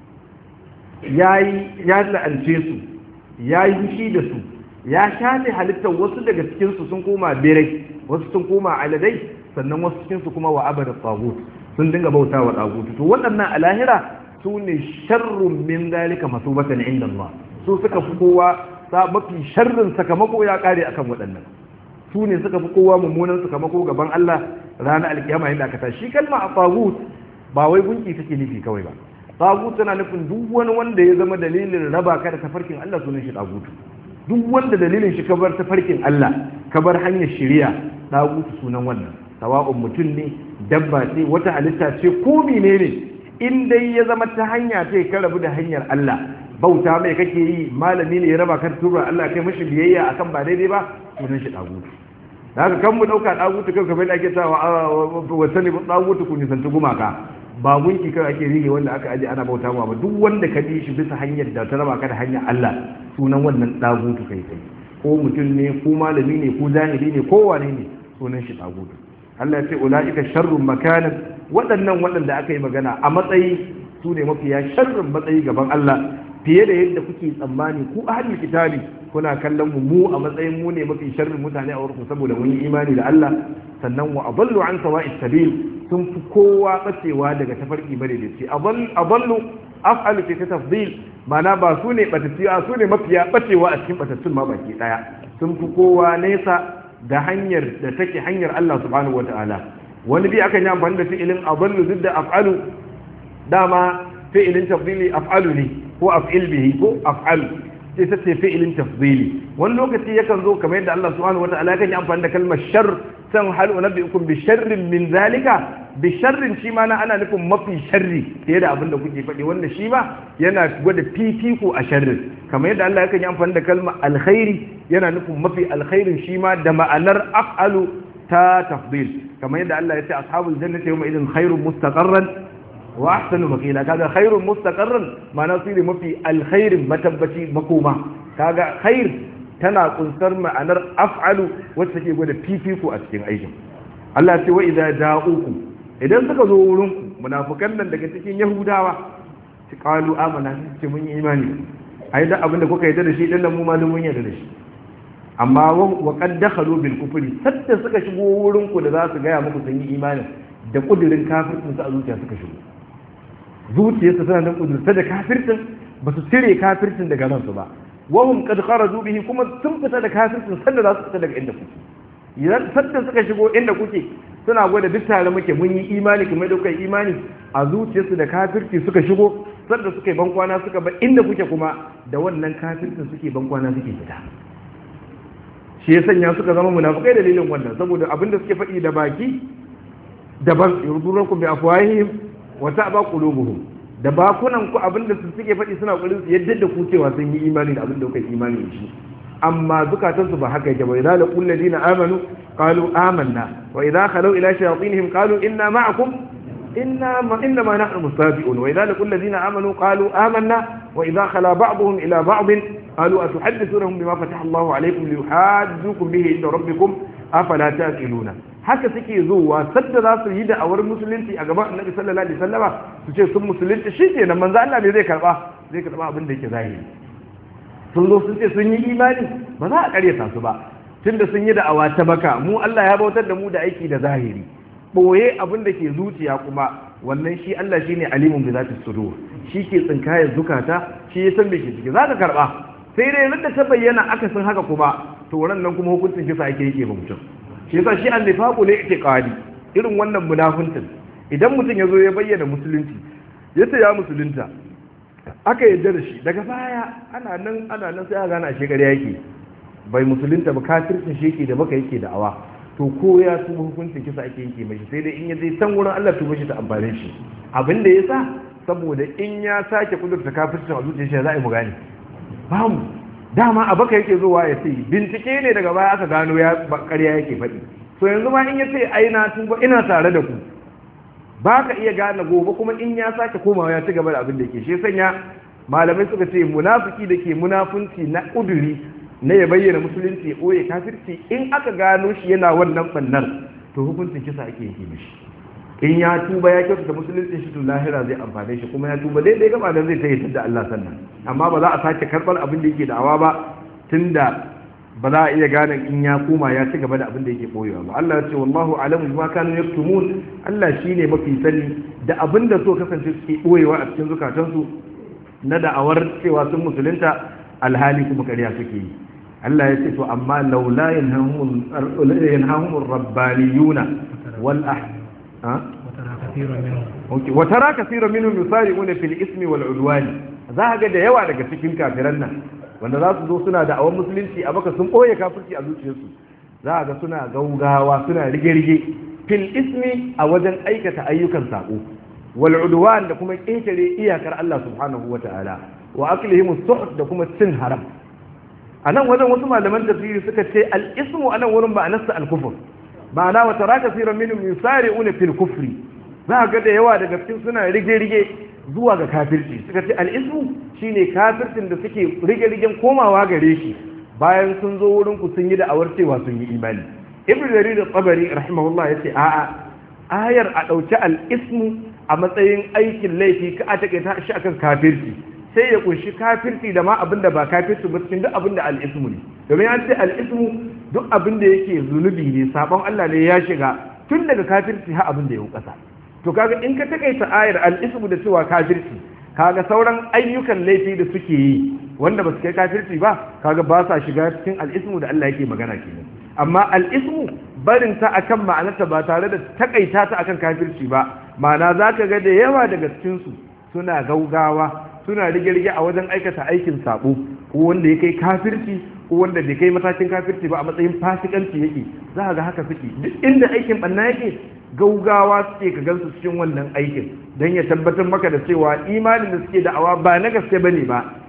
ya la'ance su ya yi fushi da su ya shafe halittar wasu daga cikinsu sun koma berai wasu sun koma aladai sannan wasu cikinsu kuma wa abada tsagut sun dinga bauta wa tsagut to waɗannan a lahira su ne sharrun min zalika masubatan inda Allah su suka fi kowa mafi sharrin sakamako ya kare akan waɗannan su ne suka fi kowa mummunan sakamako gaban Allah ranar alkiyama yadda aka tashi kalma a tsagut ba wai gunki take nufi kawai ba tagut tana nufin duk wani wanda ya zama dalilin raba ka da tafarkin Allah sunan shi tagutu duk wanda dalilin shi ka bar tafarkin Allah ka bar hanyar shari'a tagutu sunan wannan sawa'un mutum ne dabba ce wata halitta ce ko menene in dai ya zama ta hanya ce ka rabu da hanyar Allah bauta mai kake yi malami ne ya raba ka tura Allah kai mashi biyayya akan ba daidai ba sunan shi tagutu haka kan mu dauka tagutu kai kamar da ake cewa wa sani tagutu ku nisanci gumaka ba gunki kai ake rige wanda aka aje ana bauta ma ba duk wanda ka bi shi bisa hanyar da ta raba ka da hanyar Allah sunan wannan dagutu kai kai ko mutum ne ko malami ne ko jahili ne ko wane ne sunan shi dagutu Allah ya ce ulaika sharrun makanan waɗannan waɗanda aka yi magana a matsayi su ne mafiya sharrin matsayi gaban Allah fiye da yadda kuke tsammani ku ahlul kitabi kuna kallon mu mu a matsayin mu ne mafi sharrin mutane a wurin saboda mun yi imani da Allah sannan wa adallu an sawa'is sabil sun fi kowa bacewa daga tafarki bare da ce adallu af'alu fi tafdil mana ba su ne batatiya su ne mafiya bacewa a cikin batattun ma baki daya sun fi kowa nesa da hanyar da take hanyar Allah subhanahu wataala wani bi akan yi amfani da fi'ilin adallu duk da af'alu dama fi'ilin tafdili af'alu ne ko af'il bihi ko af'alu sai ta ce fi'ilin tafdili wani lokaci yakan zo kamar yadda Allah subhanahu wataala kan yi amfani da kalmar shar san hal unabbiukum bi sharrin min zalika bi sharrin shi ma na ana nufin mafi sharri fiye da abin da kuke faɗi wanda shi ma yana gwada fifiko a sharrin kamar yadda Allah yakan yi amfani da kalma alkhairi yana nufin mafi alkhairin shi ma da ma'anar af'alu ta tafdil kamar yadda Allah ya ce ashabul jannati yawma idin khairun mustaqarran wa ahsanu maqila kaga khairun mustaqarran ma'ana su ne mafi alkhairin matabbaci makoma kaga khair tana kunsar ma'anar af'alu wacce take gwada fifiko a cikin aikin Allah ce wa idza ja'uku idan suka zo wurin ku munafikan nan daga cikin yahudawa su qalu amana ce mun yi imani ai da abinda kuka yarda da shi dan mu ma mun yarda da shi amma wa qad dakhalu bil kufri sadda suka shigo wurin ku da za su gaya muku sun yi imani da kudirin kafircin su a zuciya suka shigo zuciyarsa tana nan kudurta da kafircin ba su cire kafircin daga ransu ba wahum qad kharaju bihi kuma sun fita da kafircin sanda za su fita daga inda kuke idan sanda suka shigo inda kuke suna gwada duk tare muke mun yi imani kuma da kai imani a zuciyarsu da kafirci suka shigo sanda suka yi bankwana suka ba inda kuke kuma da wannan kafircin suke bankwana suke fita shi ya sanya suka zama munafikai dalilin wannan saboda abinda suke faɗi da baki daban yurdurakum bi afwahihim wa ta'ba qulubuhum da bakunan ku abinda su suke faɗi suna ƙoƙarin su yadda da ku cewa sun yi imani da abinda kuka yi imani da shi amma zukatan su ba haka yake ba idza laqul ladina amanu qalu amanna wa idza khalu ila shayatinihim qalu inna ma'akum inna ma inna ma nahnu mustafi'un wa idza laqul ladina amanu qalu amanna wa idza khala ba'dhum ila ba'd qalu atuhaddithunahum bima fataha Allahu alaykum liyuhajjukum bihi inda rabbikum afala ta'qiluna haka suke zuwa sadda za su yi da awar musulunci a gaban annabi sallallahu alaihi wasallama su ce sun musulunci shi ke nan manzo Allah ne zai karba zai karba abin da yake zahiri sun zo sun ce sun yi imani ba za a karyata su ba tunda sun yi da awa ta baka mu Allah ya bautar da mu da aiki da zahiri boye abin da ke zuciya kuma wannan shi Allah shine alimun bi zati sudur shi ke tsinkayar zukata shi ya san me ke ciki za ka karba sai dai yadda ta bayyana aka san haka kuma to nan kuma hukuncin kisa ake yake ba mutum shi yasa shi annifaqu ne itiqadi irin wannan munafincin idan mutum yazo ya bayyana musulunci yace ya musulunta aka yadda da shi daga baya ana nan ana nan sai aka gana shi gari yake bai musulunta ba kafircin shi yake da baka yake da awa to ko ya tuba hukuncin kisa ake yake mai sai dai in ya je san wurin Allah tuba shi ta amfane shi abin da yasa saboda in ya sake kudurta kafircin a zuciyar shi za a yi mu gane ba mu dama a baka yake zuwa ya ce bincike ne daga baya aka gano ya ƙarya yake faɗi so yanzu ma in ya ce ai na tuba ina tare da ku ba ka iya gane gobe kuma in ya sake komawa ya ci gaba da abin da ke shi sanya malamai suka ce munafiki da ke munafunci na ƙuduri na ya bayyana musulunci ya ɓoye kafirci in aka gano shi yana wannan ɓannar to hukuncin kisa ake yi mishi in ya tuba ya kyautata musulunci shi to lahira zai amfane shi kuma ya tuba daidai gaba da zai tayyata da Allah sannan amma ba za a sake karɓar abin da yake da'awa ba tunda ba za a iya gane in ya koma ya ci gaba da abin da yake boyewa ba Allah ya ce wallahu alamu bima kanu yaktumun Allah shine mafi sani da abin da so kasance suke boyewa a cikin zukatansu na da'awar cewa sun musulunta alhali kuma ƙarya suke yi Allah ya ce to amma laula yanhahumur rabbaniyuna wal ah watara kasiran minhum yusari'una fil ismi wal udwani za ga da yawa daga cikin kafiran nan wanda za su zo suna da awon musulunci a baka sun ɓoye kafirci a zuciyarsu za ga suna gaugawa suna rige-rige fil ismi a wajen aikata ayyukan saƙo wal udwan da kuma ƙetare iyakar Allah subhanahu wa ta'ala wa aklihim suhd da kuma cin haram a nan wajen wasu malaman tafsiri suka ce al ismu a nan wurin ba anasta al kufur ma'ana wa tara kasiran minhum yusari'una fil kufri za ga da yawa daga cikin suna rige-rige zuwa ga kafirci suka ce al'ismu shine kafircin da suke rige-rigen komawa gare shi bayan sun zo wurin ku sun yi da awar cewa sun yi imani ibn jarir tsabari rahimahullah yace a'a ayar a dauki al'ismu a matsayin aikin laifi ka a take ta shi akan kafirci sai ya kunshi kafirci da ma abin da ba kafirci ba cikin duk abin da al'ismu ne domin an ce al'ismu duk abin da yake zunubi ne sabon Allah ne ya shiga tun daga kafirci har abin da ya kasa to kaga in ka takaita ayar al'ismu da cewa kafirci kaga sauran ayyukan laifi da suke yi wanda ba su kai kafirci ba kaga ba sa shiga cikin al'ismu da Allah yake magana kenan amma al'ismu barin ta akan ma'anarta ba tare da takaita ta akan kafirci ba ma'ana zaka ga da yawa daga cikin su suna gaugawa suna rige-rige a wajen aikata aikin sabo ko wanda ya kai kafirci ko wanda bai kai matakin kafirci ba a matsayin fasikanci yake za ga haka suke duk inda aikin banna yake gaugawa suke ka gansu cikin wannan aikin don ya tabbatar maka da cewa imanin da suke da'awa ba na gaske bane ba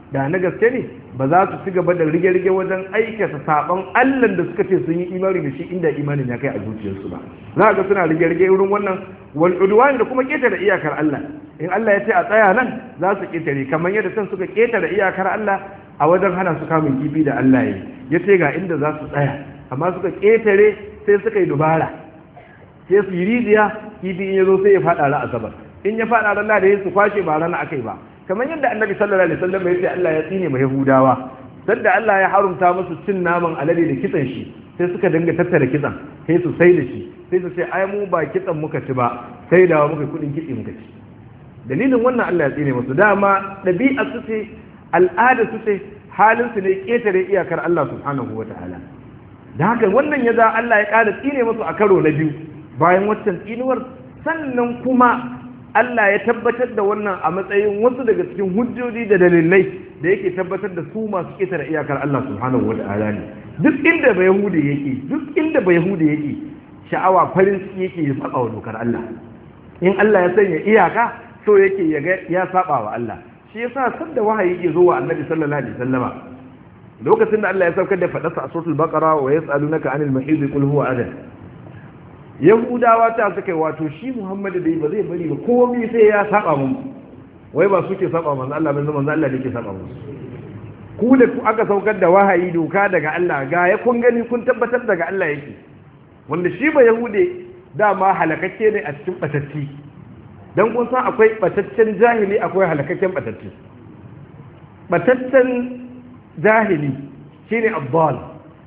da na gaske ne ba za su ci gaba da rige-rige wajen aikata saban Allah da suka ce sun yi imani da shi inda imanin ya kai a zuciyarsu ba za ga suna rige-rige wurin wannan wal udwan da kuma ketare iyakar Allah in Allah ya ce a tsaya nan za su ketare kamar yadda san suka ketare iyakar Allah a wajen hana su kamun kifi da Allah ya ya ce ga inda za su tsaya amma suka ketare sai suka yi dubara sai su yi rijiya kifi in ya zo sai ya faɗa ra asabar in ya faɗa ran da ya su kwashe ba rana akai ba kamar yadda annabi sallallahu alaihi wasallam ya ce Allah ya tsine ma yahudawa sanda Allah ya harumta musu cin naman alade da kitsan shi sai suka dinga tattara kitsan sai su sai da shi sai su ce ai mu ba kitsan muka ci ba sai da muka kudin kitse muka ci dalilin wannan Allah ya tsine musu dama dabi'a su ce al'ada su ce halin su ne ketare iyakar Allah subhanahu wataala da haka wannan ya za Allah ya ƙara tsine musu a karo na biyu bayan waccan tsinuwar sannan kuma Allah ya tabbatar da wannan a matsayin wasu daga cikin hujjoji da dalilai da yake tabbatar da su masu ƙetare iyakar Allah subhanahu wata'ala ne duk inda ba yahudi yake duk inda ba yahudi yake sha'awa farin ciki yake ya saba wa dokar Allah in Allah ya sanya iyaka so yake ya ga ya saba wa Allah shi yasa sanda wahayi yake zo wa Annabi sallallahu alaihi wasallama lokacin da Allah ya saukar da fadarsa a suratul baqara wa yas'alunaka anil mahid qul huwa adan yahudawa ta suka yi wato shi muhammadu da ba zai bari ba komai sai ya saba mun wai ba suke saba manzo Allah ban manzo Allah da yake saba mun ku da ku aka saukar da wahayi doka daga Allah ga ya kun gani kun tabbatar daga Allah yake wanda shi ba yahude dama halakakke ne a cikin batacci dan kun san akwai bataccen jahili akwai halakakken batacci bataccen jahili shine abbal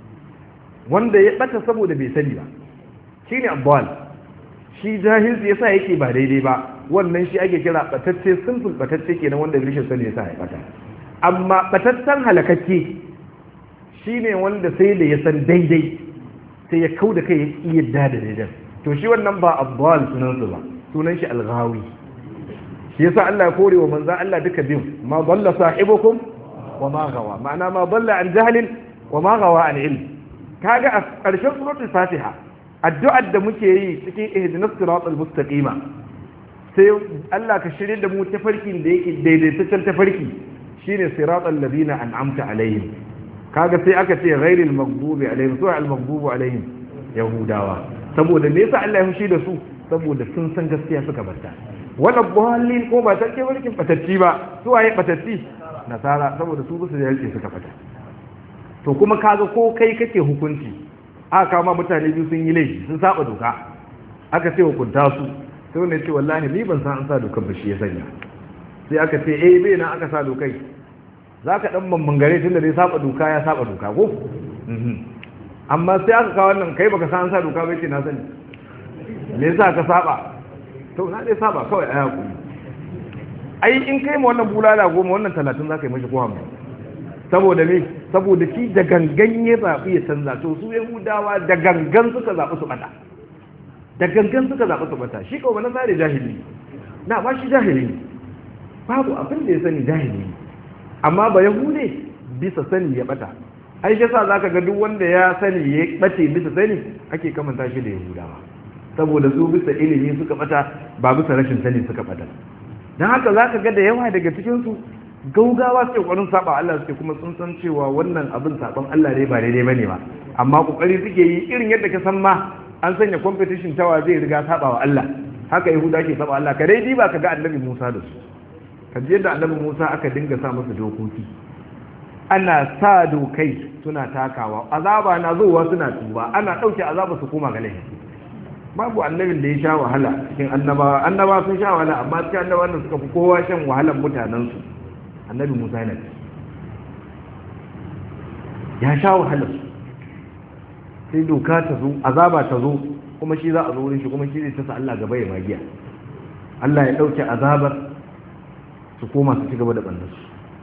wanda ya bata saboda bai sani ba shi ne abuwan shi jahilci ya sa yake ba daidai ba wannan shi ake kira batacce simple batacce kenan wanda rishin sani ya sa ya bata amma bataccen halakakke shi ne wanda sai da ya san daidai sai ya kau da kai ya yadda da daidai to shi wannan ba abuwan sunansu ba sunan shi alghawi shi yasa Allah ya kore wa manzan Allah duka biyu ma dalla sahibukum wa ma gawa ma'ana ma dalla an jahlin wa ma gawa an ilm kaga a ƙarshen suratul fatiha addu'ar da muke yi cikin ihdinas siratal mustaqima sai Allah ka shirye da mu tafarkin da yake daidaitaccen tafarki shine siratal ladina an'amta alaihim kaga sai aka ce ghairil maghdubi alaihim su al maghdubu alaihim yahudawa saboda me yasa Allah ya fushi da su saboda sun san gaskiya suka barta wala dhallin ko ba take barkin batacci ba su waye batacci nasara saboda su su da yake suka fata to kuma kaga ko kai kake hukunci aka kama mutane biyu sun yi laifi sun saba doka aka ce hukunta su sai wanda ya ce wallahi ni ban san an sa dokar ba shi ya sanya sai aka ce eh bai na aka sa dokai za ka dan bambangare tun da dai saba doka ya saba doka ko amma sai aka kawo wannan kai baka san an sa doka bai ce na sani me yasa ka saba to na dai saba kawai a hakuri ai in kai ma wannan bulala goma wannan talatin za ka yi mashi ko hamsin saboda me saboda shi da gangan ya zaɓi ya canza to su yahudawa da gangan suka zaɓi su ɓata da gangan suka zaɓi su ɓata shi kawai na sare jahili na ba shi jahili ne babu abin da ya sani jahili ne amma ba yahude bisa sani ya ɓata ai shi sa zaka ga duk wanda ya sani ya ɓace bisa sani ake kamanta shi da yahudawa saboda su bisa ilimi suka ɓata ba bisa rashin sani suka ɓata don haka zaka ga da yawa daga cikinsu gaugawa suke kwarin saba Allah suke kuma sun san cewa wannan abin saban Allah ne ba daidai bane ba amma kokari suke yi irin yadda ka san ma an sanya competition tawa zai riga saba wa Allah haka yahuda ke saba Allah ka dai diba ka ga annabi Musa da su ka ji yadda annabi Musa aka dinga sa masa dokoki ana sa dokai suna takawa azaba na zuwa suna tuba ana dauke azaba su koma ga laifi babu annabin da ya sha wahala cikin annabawa annabawa sun sha wahala amma cikin annabawan da suka fi kowa shan wahalan mutanensu annabi musa yana ya sha wahalar sai doka ta zo azaba ta zo kuma shi za a zo wurin shi kuma shi zai tasa Allah gaba ya magiya Allah ya ɗauke azabar su koma su ci gaba da ɓannarsu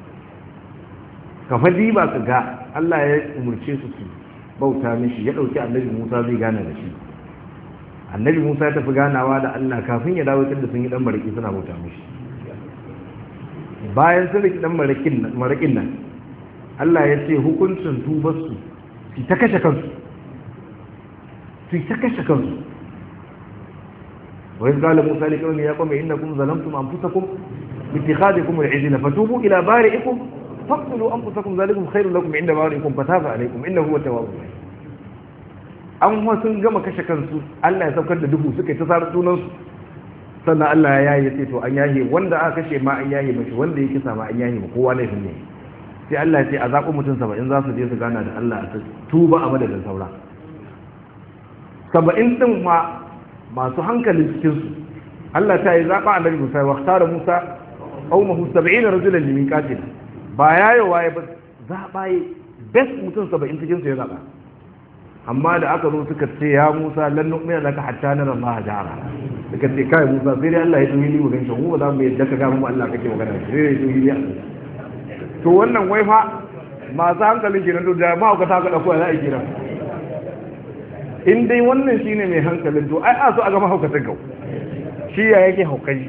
kafa ba su ga Allah ya umarce su su bauta mishi ya ɗauki annabi musa zai gane da shi annabi musa ya tafi ganawa da Allah kafin ya dawo da sun yi ɗan baraki suna bauta mishi bayan sun riki dan marakin nan Allah ya ce hukuncin tubarsu su ta kashe kansu su ta kashe kansu wa yanzu kala musa ne kawai ya kwame inda kuma zalamtum an fusa kum اتخاذكم العجل فتوبوا إلى بارئكم faqtulu anfusakum zalikum khairul lakum inda barikum fataba alaykum innahu huwa tawwabur rahim an wa sun gama kashe kansu Allah ya saukar da duhu suka yi ta sarar sunan su sannan Allah ya yaye sai to an yaye wanda aka kashe ma an yaye mashi wanda ya kisa ma an yaye ma kowa laifin ne sai Allah ya ce a zaɓi mutum saba'in za su je su gana da Allah a tuba a madadin saura saba'in ɗin ma masu hankalin cikinsu Allah ta yi zaɓa a nabi Musa wa tara Musa qaumahu 70 rajulan limin qatil ba yayo waye ba zaɓa yi best mutum saba'in cikin su ya zaɓa amma da aka zo suka ce ya Musa lan nu'mina laka hatta nara Allah jara suka ce kai Musa sai dai Allah ya tuni ni mu ganshi mu ba za mu yadda ka ga mu Allah kake magana sai dai tuni ni to wannan wai fa masu hankalin kenan to da ma ka ta ka dauko za a yi kenan in dai wannan shine mai hankalin to ai a so a ga mahaukatan gau shi ya yake haukaji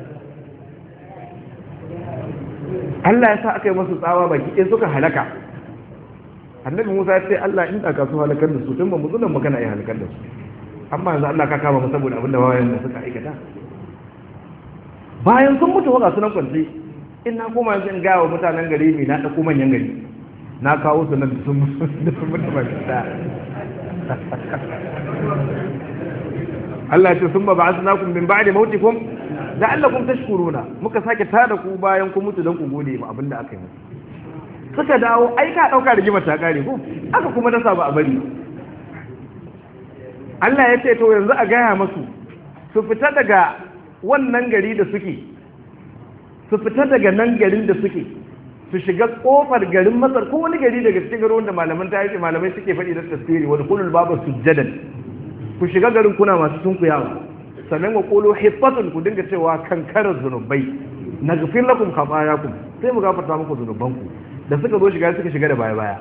Allah ya sa aka yi masu tsawa baki ɗaya suka halaka annabi Musa ya ce Allah in da ka su halakar da su tun ba mu zunan magana ya halakar da su amma yanzu Allah ka kama mu saboda abin da wayan da suka aikata bayan sun mutu waka sunan kwanci in na koma yanzu in gaya wa mutanen gari mai na ɗauko manyan gari na kawo su nan sun mutu ba ta Allah ce sun ba ba asina kun bin ba'di mautikum da Allah kun tashkuruna muka sake tada ku bayan ku mutu don ku gode ma abinda aka yi suka dawo ai ka dauka rigimar ta kare ko aka kuma dasa ba a bari Allah ya ce to yanzu a gaya masu su fita daga wannan gari da suke su fita daga nan garin da suke su shiga kofar garin masar ko wani gari daga cikin garin da malaman ta malamai suke faɗi da tasiri wani kulul babu sujjadan ku shiga garin kuna masu sunkuyawa sannan wa kolo hiffatun ku dinga cewa kankarar zunubai na gafin lakum khafayakum sai mu gafarta muku zunubanku da suka zo shiga suka shiga da baya baya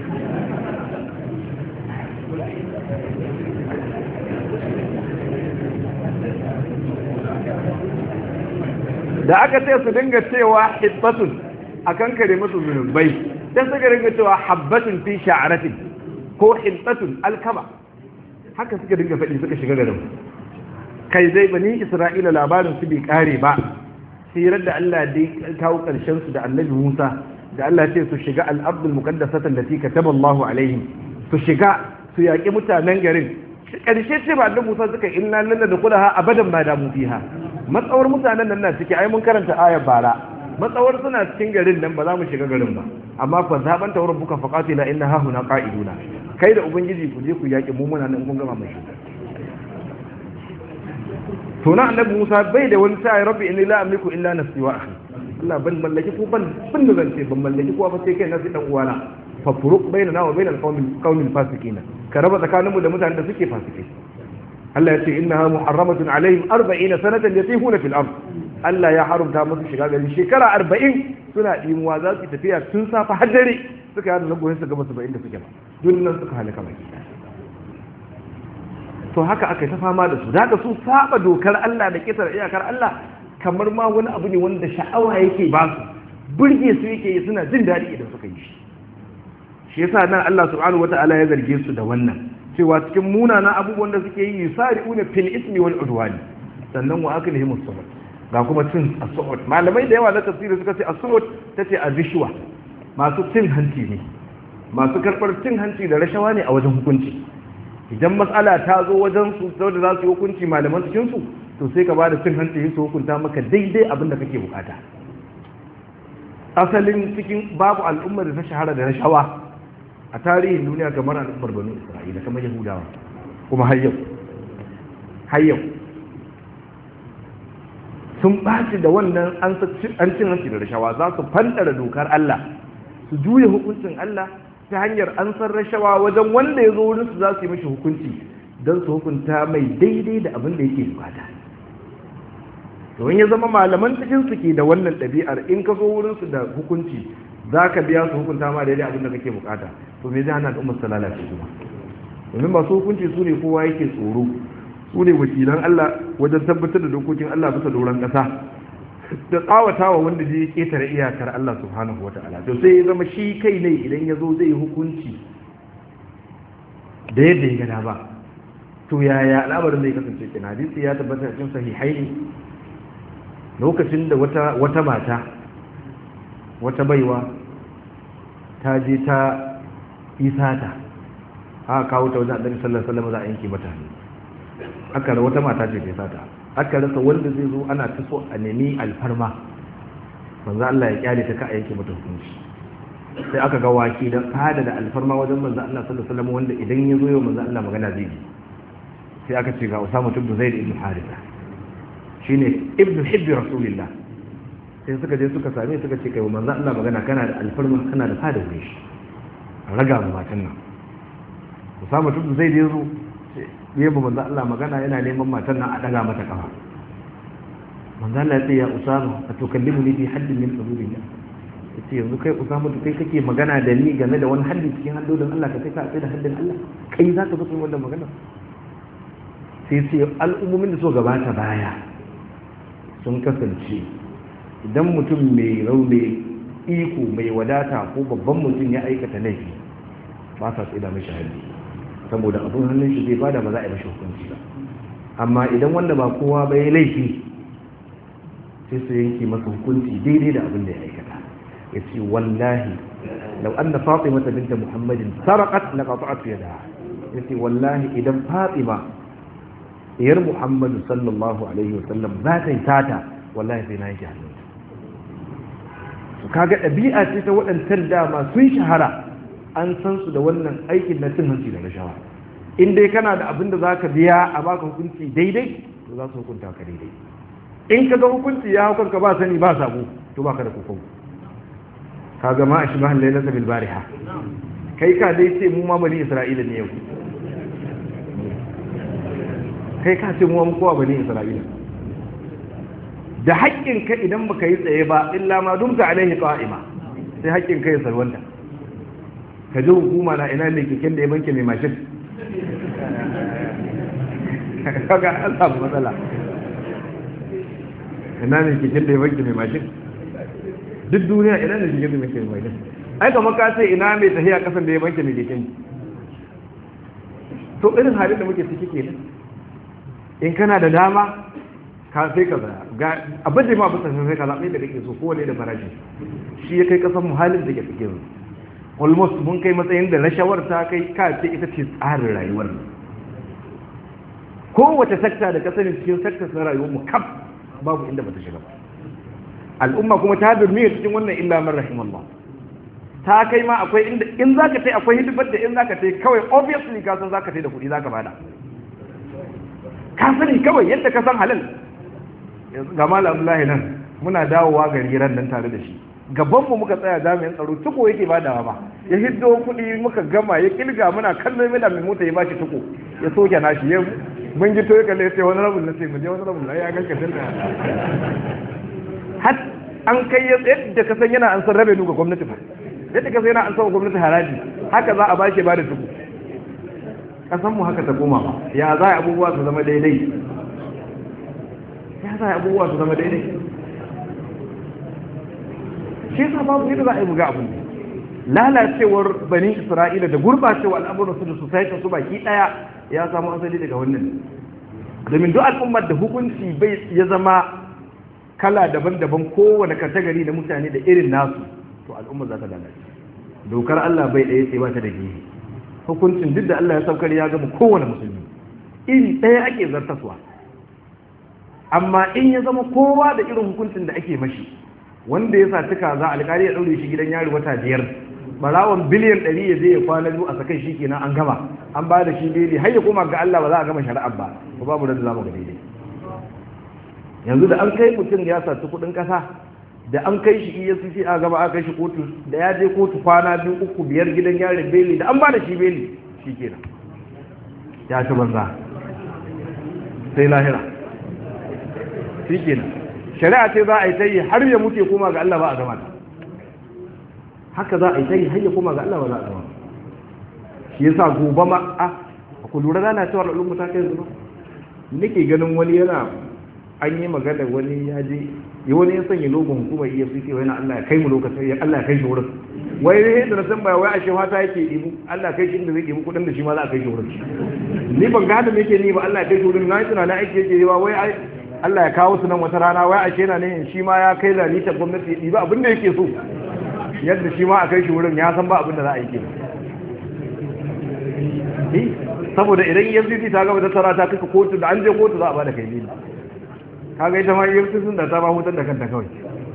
da aka ce su dinga cewa hibbatun a kan kare musu zunubai sai suka dinga cewa habbatun fi sha'aratin ko hibbatun alkama haka suka dinga faɗi suka shiga garin kai zai bani isra'ila labarin su bai kare ba sirar da Allah dai kawo ƙarshen su da annabi Musa da Allah ce su shiga al-abdul muqaddasatan lati kataba Allahu alaihim su shiga su yaƙi mutanen garin ƙarshe ce ba annabi Musa suka inna lalla da kulaha abadan ma da mu fiha matsawar mutanen nan na ciki ai mun karanta ayar bara matsawar suna cikin garin nan ba za mu shiga garin ba amma fa zaban tawar buka faqatila inna ha huna qa'iduna kai da ubangiji ku je ku yaƙi mu muna nan kun gama mai shiga to na annabi Musa bai da wani sai rabbi inni la amliku illa nafsi wa akhi Allah ban mallaki ko ban ban da zance ban mallaki ko ba sai kai nafsi dan uwana fa furuq bainana wa bainal qawmi qawmi fasiqin ka raba tsakaninmu da mutanen da suke fasikai Allah ya ce innaha muharramatun alaihim 40 sanatan yatihuna fil ard Allah ya haramta musu shiga gari shekara 40 suna dimuwa za su tafiya tun safa har dare suka yada zangoyin su gaba 70 da suke ba dunnan suka halaka baki to haka aka ta fama da su daga su saba dokar Allah da kitar iyakar Allah kamar ma wani abu ne wanda sha'awa yake ba su burge su yake yi suna jin daɗi idan suka yi shi shi yasa nan Allah subhanahu wata'ala ya zarge su da wannan cewa cikin munanan abubuwan da suke yi yusari'una fil ismi wal udwani sannan wa aklihim as-suhut ga kuma cin as-suhut malamai da yawa na tafsiri suka ce as-suhut tace azishwa masu cin hanci ne masu karbar cin hanci da rashawa ne a wajen hukunci idan matsala ta zo wajen su da za su yi hukunci malaman cikin su to sai ka bada cin hanci su hukunta maka daidai abin da kake bukata asalin cikin babu al'ummar da ta shahara da rashawa a tarihin duniya kamar al'ummar banu isra'ila kamar yahudawa kuma har yau har yau sun ɓaci da wannan an cin hanci da rashawa za su fantara dokar Allah su juya hukuncin Allah ta hanyar an san rashawa wajen wanda ya zo wurin su za su yi mashi hukunci don su hukunta mai daidai da abin da yake bukata domin ya zama malaman cikin su ke da wannan ɗabi'ar in ka zo wurin su da hukunci za ka biya su hukunta ma daidai abin da kake bukata to me zai hana al'ummar su lalace kuma domin masu hukunci su ne kowa yake tsoro su ne wakilan Allah wajen tabbatar da dokokin Allah bisa doron ƙasa da tsawata wa wanda zai ketare iyakar Allah subhanahu wa ta'ala to sai ya zama shi kai ne idan ya zo zai hukunci da yadda ya gada ba to yaya al'amarin zai kasance kin hadisi ya tabbata cikin sahihaini lokacin da wata wata mata wata baiwa ta je ta isata aka kawo ta wajen annabi sallallahu alaihi wasallam za a yanke mata hannu aka da wata mata ce ta sata aka rasa wanda zai zo ana ta so a nemi alfarma manzo Allah ya kyale ta ka a yanke mata hukunci sai aka ga waki dan fada da alfarma wajen manzo Allah sallallahu alaihi wasallam wanda idan ya zo yau manzo Allah magana zai yi sai aka ce ga Usama ibn Zaid ibn Haritha shine ibn hibbi rasulillah sai suka je suka same suka ce kai manzo Allah magana kana da alfarma kana da fada wuri shi raga mu matan nan Usama ibn Zaid ya zo ya ba manzo Allah magana yana neman matan nan a daga mata kafa manzo Allah ya ce ya Usama atukallimuni fi haddin min hududillah yace yanzu kai Usama to kai kake magana da ni game da wani haddi cikin haddodin Allah ka kai ka da haddin Allah kai za ka zo wannan magana sai sai al'ummomin da so gabata baya sun kasance idan mutum mai rauni iko mai wadata ko babban mutum ya aikata laifi ba sa tsida mashi haddi saboda abin hannun shi zai bada ba za a yi mashi hukunci ba amma idan wanda ba kowa ba ya laifi sai su yanke masa hukunci daidai da abin da ya aikata ya ce wallahi lau an na fatima ta binta muhammadin sarakat na qata'at yadaha ya ce wallahi idan fatima diyar muhammadu sallallahu alaihi wasallam za ta yi tata wallahi sai na yi hannunta kaga ɗabi'a ce ta waɗancan dama sun shahara an san su da wannan aikin na cin hanci da rashawa in dai kana da abin da za ka biya a baka hukunci daidai to za su hukunta ka daidai in ka ga hukunci ya hau kanka ba sani ba sabo to baka da kokon ka ga ma a shi mahan lailata bil bariha kai ka dai ce mu ma bani isra'ila ne yau kai ka ce mu ma kowa bani isra'ila da haƙƙin ka idan baka yi tsaye ba illa ma dumta alaihi qa'ima sai haƙƙin ka ya salwanta ka ji hukuma na ina ne keken da ya banke mai mashin kaga an samu matsala ina ne keken da ya banke mai mashin duk duniya ina ne keken da ya banke mai mashin ai kamar ka ce ina mai tafiya kasan da ya banke mai keken to irin halin da muke ciki kenan in kana da dama ka sai ka zaya ga abin da ma bisa sai ka zaɓe da kake so kowane da farashi shi ya kai kasan mu halin da ke cikin almost mun kai matsayin da rashawar ta kai ka ce ita ce tsarin rayuwar kowace sakta da ka sani cikin sakta na rayuwar mu kaf babu inda bata shiga ba al'umma kuma ta durmiya cikin wannan illa man rahimallah ta kai ma akwai inda in zaka tai akwai hidimar da in zaka tai kawai obviously ka san zaka tai da kuɗi zaka bada ka sani kawai yadda ka san halal ga malam Abdullahi nan muna dawowa gari ran nan tare da shi gaban mu muka tsaya jami'in tsaro tuko yake badawa ba ya hiddo kuɗi muka gama ya kilga muna kallon mina mai mota ya bashi tuko ya soke nashi ya mun gito ya kalle sai wani rabin na sai mu je wani rabin na ya ganka tun har an kai yadda ka san yana an san rabe ga gwamnati fa yadda ka san yana an san gwamnati haraji haka za a bashi ba da tuko kasan mu haka ta koma ba ya za abubuwa su zama daidai ya za abubuwa su zama daidai shi yasa babu yadda za a yi buga abu lalacewar bani isra'ila da gurbacewa al'amuran su da society su baki daya ya samu asali daga wannan domin duk al'ummar da hukunci bai ya zama kala daban-daban kowane katagari da mutane da irin nasu to al'ummar za ta lalace dokar Allah bai ɗaya sai ba ta da gehe hukuncin duk da Allah ya saukar ya gama kowane musulmi iri ɗaya ake zartaswa amma in ya zama kowa da irin hukuncin da ake mashi wanda ya saci kaza alkali ya ɗaure shi gidan yari wata biyar barawon biliyan ɗari ya je ya kwana biyu a sakai shi kenan an gama an ba da shi daidai har ya koma ga Allah ba za a gama shari'ar ba ko babu da za mu ga daidai yanzu da an kai mutum ya saci kuɗin ƙasa da an kai shi EFCC a gaba aka kai shi kotu da ya je kotu kwana biyu uku biyar gidan yarin beli da an ba da shi beli shi kenan ya ci banza sai lahira shi kenan shari'a ce za a yi ta yi har ya mutu koma ga Allah ba a gama haka za a yi ta yi har ya koma ga Allah ba za a gama shi yasa gobe ma a ku lura rana cewa al'umma ta kai zuba nake ganin wani yana an yi magana wani ya je yi wani ya sanya logon hukumar efcc wani Allah ya kai mu lokacin ya Allah ya kai shi wurin wai ne da na san ba wai a shi fata yake ibu Allah kai shi inda zai ibu kudin da shi ma za a kai shi wurin ni ban ga hada yake ni ba Allah ya kai shi wurin na yi tunanin aiki yake ba wai ai Allah ya kawo su nan wata rana wai ashe na ne shi ma ya kai lalita gwamnati ya ba abin da yake so yadda shi ma a kai shi wurin ya san ba abin da za a yi kenan saboda idan EFCC ta gaba tattara ta kaka kotu da an je kotu za a ba da kai ne kaga ita ma EFCC sun da ta ba hutar da kanta kawai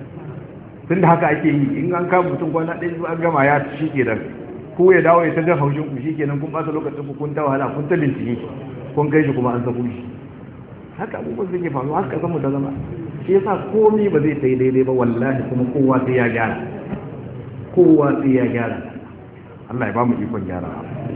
tun da haka ake yi in an kama mutum kwana ɗaya an gama ya shi ke nan ko ya dawo ya ta jan haushin ku shi ke nan kun ɓata lokacin ku kun ta wahala kun ta bincike kun kai shi kuma an sako shi haka abubuwan suke faruwa haka san mu ta zama shi yasa komai ba zai sai daidai ba wallahi kuma kowa sai ya gyara kowa sai ya gyara Allah ya ba mu ikon gyara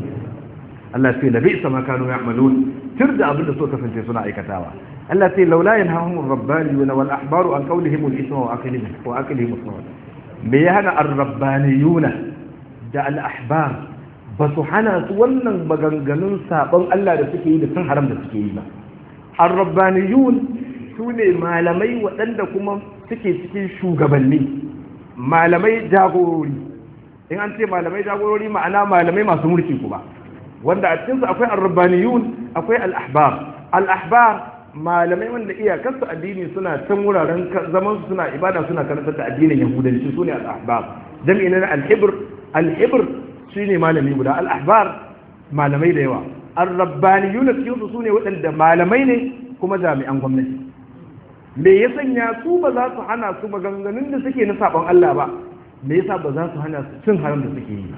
Allah sai da bi'sa ma kanu ya'malun tir da abin da suka kasance suna aikatawa Allah sai laula yanhahum ar-rabbaniyuna wal ahbaru an qawlihim al-ithma wa aqlihim wa aqlihim as me ya hana ar-rabbaniyuna da al-ahbar ba su hana su wannan maganganun sabon Allah da suke yi da sun haram da suke yi ba ar-rabbaniyun su ne malamai waɗanda kuma suke cikin shugabanni malamai jagorori in an ce malamai jagorori ma'ana malamai masu mulki kuma wanda a cikinsu akwai ar-rabbaniyun akwai al-ahbar al-ahbar malamai wanda iyakarsu addini suna can wuraren zaman su suna ibada suna karantar da addinin yahudanci sune al-ahbar jami'in na al-hibr al-hibr shine malami guda al-ahbar malamai da yawa ar-rabbaniyun cikin su sune waɗanda malamai ne kuma jami'an gwamnati me ya sanya su ba za su hana su maganganun da suke na sabon Allah ba me yasa ba za su hana su cin haram da suke yi ba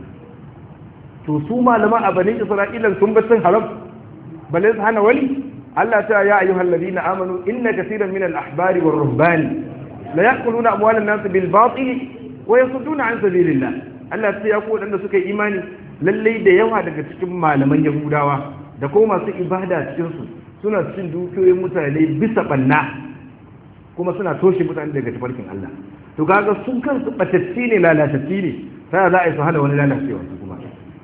to su malaman a banin isra'ila sun bar cin haram balle su hana wani Allah ta ya ayyuhal ladina amanu inna kaseeran min al-ahbari war ruhbani la ya'kuluna amwalan nas bil batil wa yasudduna an sabilillah Allah ta ya ku wadanda suka yi imani lalle da yawa daga cikin malaman yahudawa da kuma masu ibada cikin su suna cin dukiyoyin mutane bisa banna kuma suna toshe mutane daga tafarkin Allah to kaga sun kansu batacci ne lalatacci ne sai za a yi su hana wani lalacewa su kuma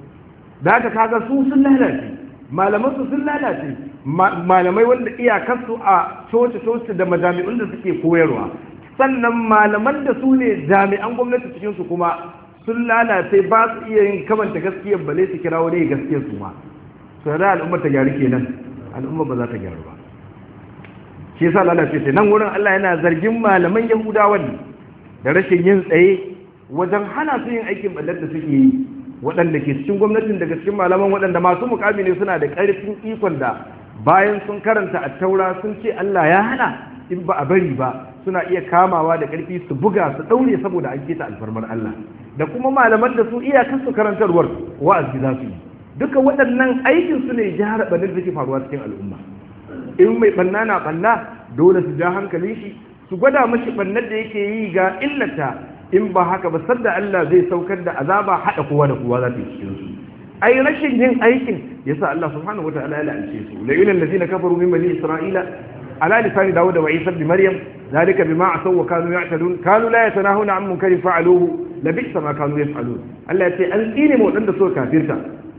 da haka kaga su sun lalace malaman su sun lalace malamai wanda iyakarsu a coci-coci da majami'un da suke koyarwa sannan malaman da su ne jami'an gwamnati cikin su kuma sun lalace ba su iya yin kamanta gaskiyar bale su kira wani gaskiyar su ma sai da al'ummar ta gyaru kenan al'umma ba za ta gyaru ba shi yasa lalace sai nan wurin Allah yana zargin malaman Yahudawa ne da rashin yin tsaye wajen hana su yin aikin ballar da suke yi waɗanda ke cikin gwamnatin daga cikin malaman waɗanda masu mukami ne suna da ƙarfin ikon da bayan sun karanta a taura sun ce Allah ya hana in ba a bari ba suna iya kamawa da ƙarfi su buga su ɗaure saboda an keta alfarmar Allah da kuma malaman da su iyakar su karantarwar wa'azi za su yi duka waɗannan aikin su ne jihar ɓanin da ke faruwa cikin al'umma in mai ɓanna na ɓanna dole su ja hankalin shi su gwada mashi ɓannar da yake yi ga illata in ba haka ba sadda Allah zai saukar da azaba haɗa kowa da kowa za ta yi cikin su ai rashin yin aikin yasa Allah subhanahu wataala ya la'ance su la yulal ladina kafaru min bani isra'ila ala lisani dawud wa isa ibn maryam zalika bima asaw wa kanu ya'tadun kanu la yatanahuna an munkarin fa'aluhu la bi'sa ma kanu yaf'alun Allah ya ce an tsine mu wadanda suka kafirta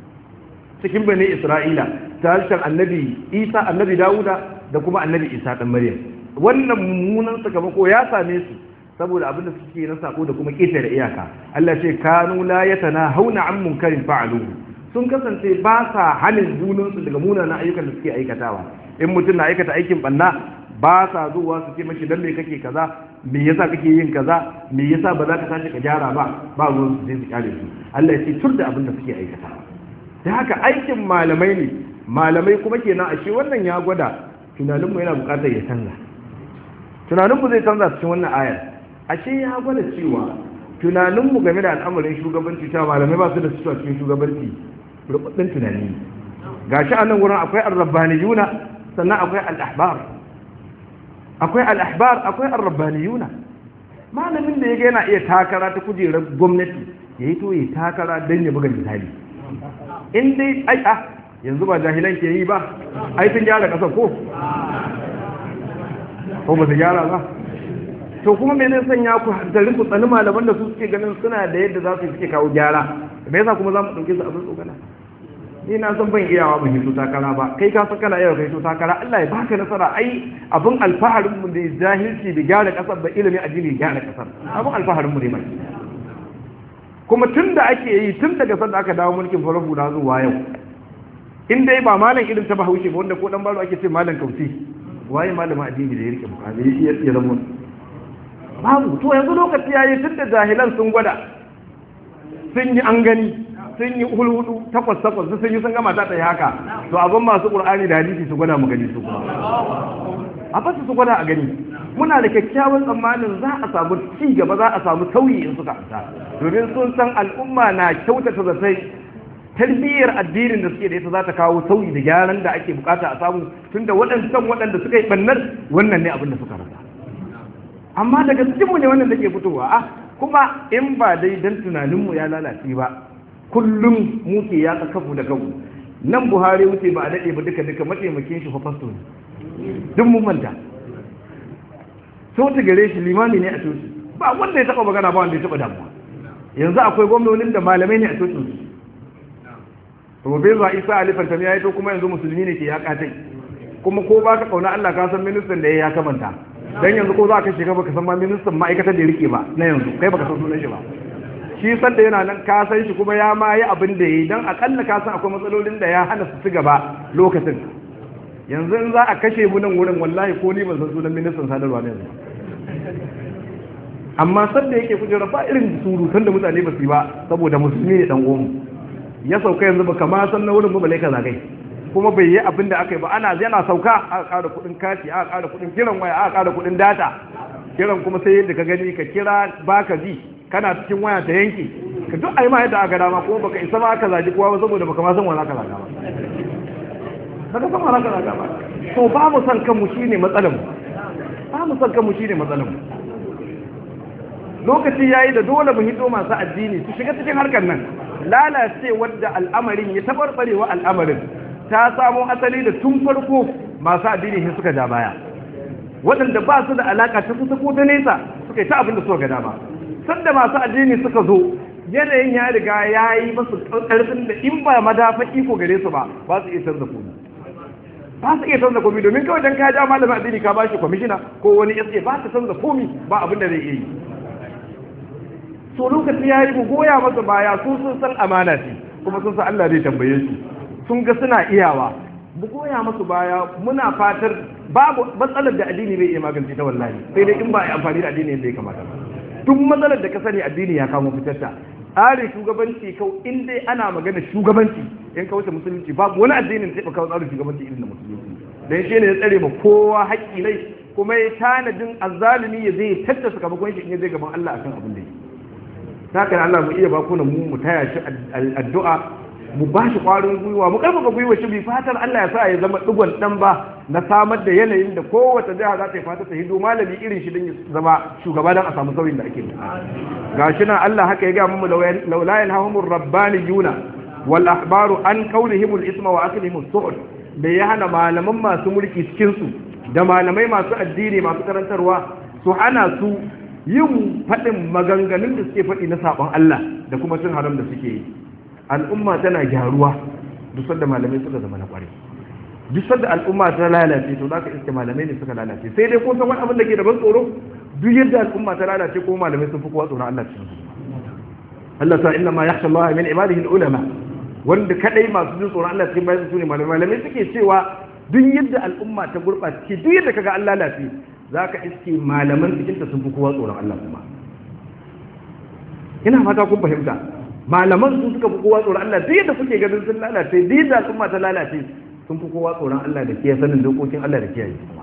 cikin bani isra'ila ta harshen annabi isa annabi dawuda da kuma annabi isa dan maryam wannan mummunan sakamako ya same su saboda abin da suke na sako da kuma ƙetare da iyaka Allah ce kanu la yatana hauna an munkarin fa'aluhu sun kasance ba sa hanin junansu daga munanan ayyukan da suke aikatawa in mutum na aikata aikin banna ba sa zuwa su ce mashi dan me kake kaza me yasa kake yin kaza me yasa ba za ka tashi ka gyara ba ba ruwan su sai su kyale su Allah ya ce tur da abin da suke aikatawa da haka aikin malamai ne malamai kuma kenan ashe wannan ya gwada tunaninmu yana bukatar ya canza tunaninmu zai canza cikin wannan ayar ashe ya gwada cewa tunaninmu game da al'amarin shugabanci ta malamai ba su da su cikin shugabanci rubabbin tunani ga shi a nan wurin akwai arrabbaniyuna sannan akwai al'ahbar akwai al'ahbar akwai arrabbaniyuna malamin da ya ga yana iya takara ta kujerar gwamnati ya yi to ya takara don ya buga misali in dai ai a yanzu ba jahilan ke yi ba ai sun gyara ƙasa ko ko ba su gyara ba to kuma me zai sanya ku hantarin ku tsani malaman da su suke ganin suna da yadda za su suke kawo gyara me yasa kuma za mu ɗauke su abin tsogana ni na san ban iyawa ban hito takara ba kai ka san kana iya kai hito takara Allah ya baka nasara ai abin alfaharin mu da jahilci da gyara kasar da ilimin addini gyara kasar abin alfaharin mu ne mai kuma tun da ake yi tun daga sanda aka dawo mulkin farar hula zuwa yau in dai ba malam irin ta bahaushe ba wanda ko dan baro ake ce malam kausi waye malamin addini da ya rike mukami ya zama babu to yanzu lokaci yayi tun da jahilan sun gwada sun yi an gani sun yi hulhudu takwas takwas sun yi sun gama ta yi haka to abin masu qur'ani da hadisi su gwada mu gani su kuma a fasa su gwada a gani muna da kyakkyawan tsammanin za a samu ci gaba za a samu sauyi in suka fita domin sun san al'umma na kyautata zatai tarbiyyar addinin da suke da ita za ta kawo sauyi da gyaran da ake bukata a samu tunda waɗancan waɗanda suka yi ɓannar wannan ne abin da suka rasa amma daga cikinmu ne wannan take fitowa a kuma in ba dai dan tunaninmu ya lalace ba kullum muke ya kafu da kafu nan buhari wuce ba a daɗe ba duka duka mataimakin shi fa fasto ne duk mun manta sauti gare shi limami ne a coci ba wanda ya taɓa magana ba wanda ya taɓa damuwa yanzu akwai gwamnonin da malamai ne a cocin su Profesa Isa Ali Fantami ya yi to kuma yanzu musulmi ne ke ya katai kuma ko ba ka kauna Allah ka san ministan da ya ya kamanta dan yanzu ko za ka shiga baka san ma ministan ma'aikatar da ya rike ba na yanzu kai baka san sunan shi ba shi san da yana nan ka san shi kuma ya ma yi abin da yayi dan akalla ka san akwai matsalolin da ya hana su ci gaba lokacin yanzu in za a kashe mu nan wurin wallahi ko ni ban san sunan ministan sadarwa ne yanzu amma sanda yake kujera ba irin surutan da mutane ba su yi ba saboda musulmi ne dan uwanmu ya sauka yanzu ba kama san na wurin ba ka zagai kuma bai yi abin da aka yi ba ana yana sauka aka ƙara kuɗin kati aka ƙara kuɗin kiran waya aka ƙara kuɗin data kiran kuma sai yadda ka gani ka kira baka ji kana cikin waya ta yanke ka duk ai ma yadda aka dama kuma baka isa ma aka zagi kowa ba saboda baka ma san wani aka zaga ba baka san wani aka zaga ba to ba mu san kanmu shine matsalar mu ba mu san kanmu shine matsalar mu lokaci yayi da dole mu hito masu addini su shiga cikin harkar nan lalacewar da al'amarin ya tabarbarewa al'amarin ta samo asali da tun farko masu addini shi suka ja baya waɗanda ba su da alaka ta kusa ko ta nesa suka yi ta abin da suka gada ba sanda masu addini suka zo yanayin ya riga ya yi masu ƙarfin da in ba madafa iko gare su ba ba su iya canza komi ba su iya canza komi domin kawai dan ka ja malamin addini ka bashi kwamishina ko wani SA ba su canza komi ba abin da zai iya yi so lokaci ya yi mu goya masa baya su sun san amana ce kuma sun san Allah zai tambaye su sun ga suna iyawa mu goya masu baya muna fatar babu matsalar da addini bai iya magance ta wallahi sai dai in ba a amfani da addini yadda ya kamata ba duk matsalar da ka sani addini ya kamo fitarta tsarin shugabanci kau in dai ana magana shugabanci in ka wuce musulunci babu wani addinin sai kawo tsarin shugabanci irin na musulunci dan shi ne ya tsare ma kowa haƙƙi ne kuma ya tanadin azzalimi ya zai tattasa sakamakon shi in ya zai gaban Allah akan abin da yake haka Allah mu iya bakuna mu mu taya shi addu'a mu ba shi kwarin gwiwa mu karfafa gwiwa shi bi fatar Allah ya sa ya zama digon dan ba na samar da yanayin da kowace jiha za ta yi fata ta hido malami irin shi don ya zama shugaba don a samu sauyin da ake gashi nan Allah haka ya ga mu laula yanhahumur rabbaniyuna wal ahbaru an qawlihim al isma wa aklihim as da ya hana malaman masu mulki cikin su da malamai masu addini masu karantarwa su hana su yin faɗin maganganun da suke faɗi na saɓon Allah da kuma cin haram da suke yi al'umma tana gyaruwa duk sanda malamai suka zama na ƙware duk sanda al'umma ta lalace to zaka iske malamai ne suka lalace sai dai ko san wani abin da ke da ban tsoro duk yadda al'umma ta lalace ko malamai sun fi kowa tsoron Allah cikin Allah ta inna ma yakhsha Allah min ibadihi al-ulama wanda kadai masu jin tsoron Allah cikin bayan su ne malamai malamai suke cewa duk yadda al'umma ta gurɓace duk yadda kaga Allah lalace za ka iske malaman cikinta sun fi kowa tsoron Allah kuma ina fata kun fahimta malaman su suka fi kowa tsoron Allah duk yadda kuke ganin sun lalace duk yadda al'umma ta lalace sun fi kowa tsoron Allah da kiyaye sanin dokokin Allah da kiyaye kuma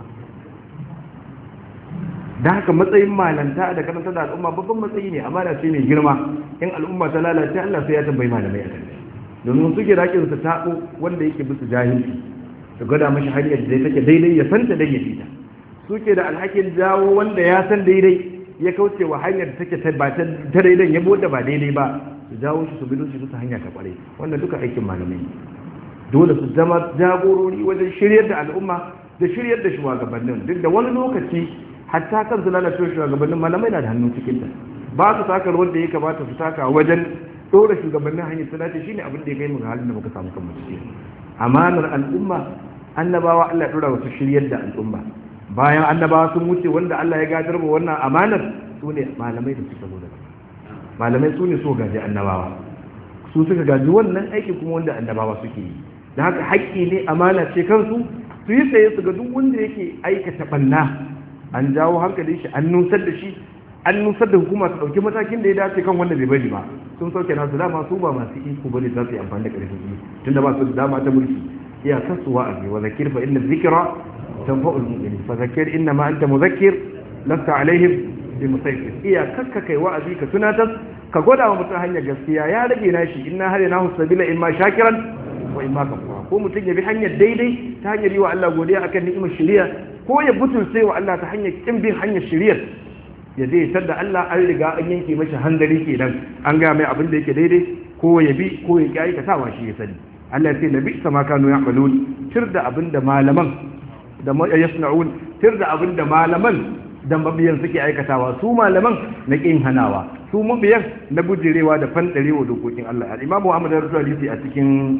da haka matsayin malanta da karanta da al'umma babban matsayi ne amma da ce mai girma in al'umma ta lalace Allah sai ya tambayi malamai a kan domin suke rakin su tabo wanda yake bisa jahilci da gwada mashi hanyar da take daidai ya santa dai ya fita suke da alhakin jawo wanda ya san daidai ya kauce wa hanyar da take ba ta daidai ya bude ba daidai ba su jawo shi su bidon shi su hanya ta kware wannan duka aikin malamai dole su zama jagorori wajen shiryar da al'umma da shiryar da shugabannin duk da wani lokaci hatta kan su lalace shugabannin malamai na da hannun cikin ta ba su taka rawar da ya kamata su taka wajen dora shugabannin hanyar su dace shine abin da ya kai mu ga halin da muka samu kan ciki amanar al'umma annabawa Allah ya dora wasu shiryar da al'umma bayan annabawa sun wuce wanda Allah ya gadar wa wannan amanar su ne malamai da suka zo daga malamai su ne so gaji annabawa su suka gaji wannan aiki kuma wanda annabawa suke yi da haka haƙƙi ne amana ce kansu su yi tsaye su ga duk wanda yake aikata ɓanna an jawo hankalin shi an nusar da shi an nusar da hukuma su ɗauki matakin da ya dace kan wanda bai bari ba sun sauke nasu dama su ba masu iko bane za su yi amfani da ƙarfin iko tunda ba su da dama ta mulki iya kasu wa'azi wa zakir fa inna zikra tanfa'ul mu'minin fa zakir inna ma anta muzakkir lasta alaihim bi musaytir iya kakka kai wa'azi ka tunatar ka gwada wa mutum hanyar gaskiya ya rage nashi inna hadaynahu sabila imma shakiran wa imma kafura ko mutum ya bi hanyar daidai ta hanyar yi wa Allah godiya akan ni'imar shari'a ko ya butulce wa Allah ta hanyar kin bin hanyar shari'ar ya zai da Allah an riga an yanke mashi handari kenan an ga mai abin da yake daidai ko ya bi ko ya ki aikatawa shi ya sani Allah ya ce nabi sama kanu ya'malun tir da abin da malaman da yasna'un tir da abin da malaman da mabiyan suke aikatawa su malaman na kin hanawa su mabiyan na bujirewa da fandarewa dokokin Allah al-Imam Muhammad Rasul a cikin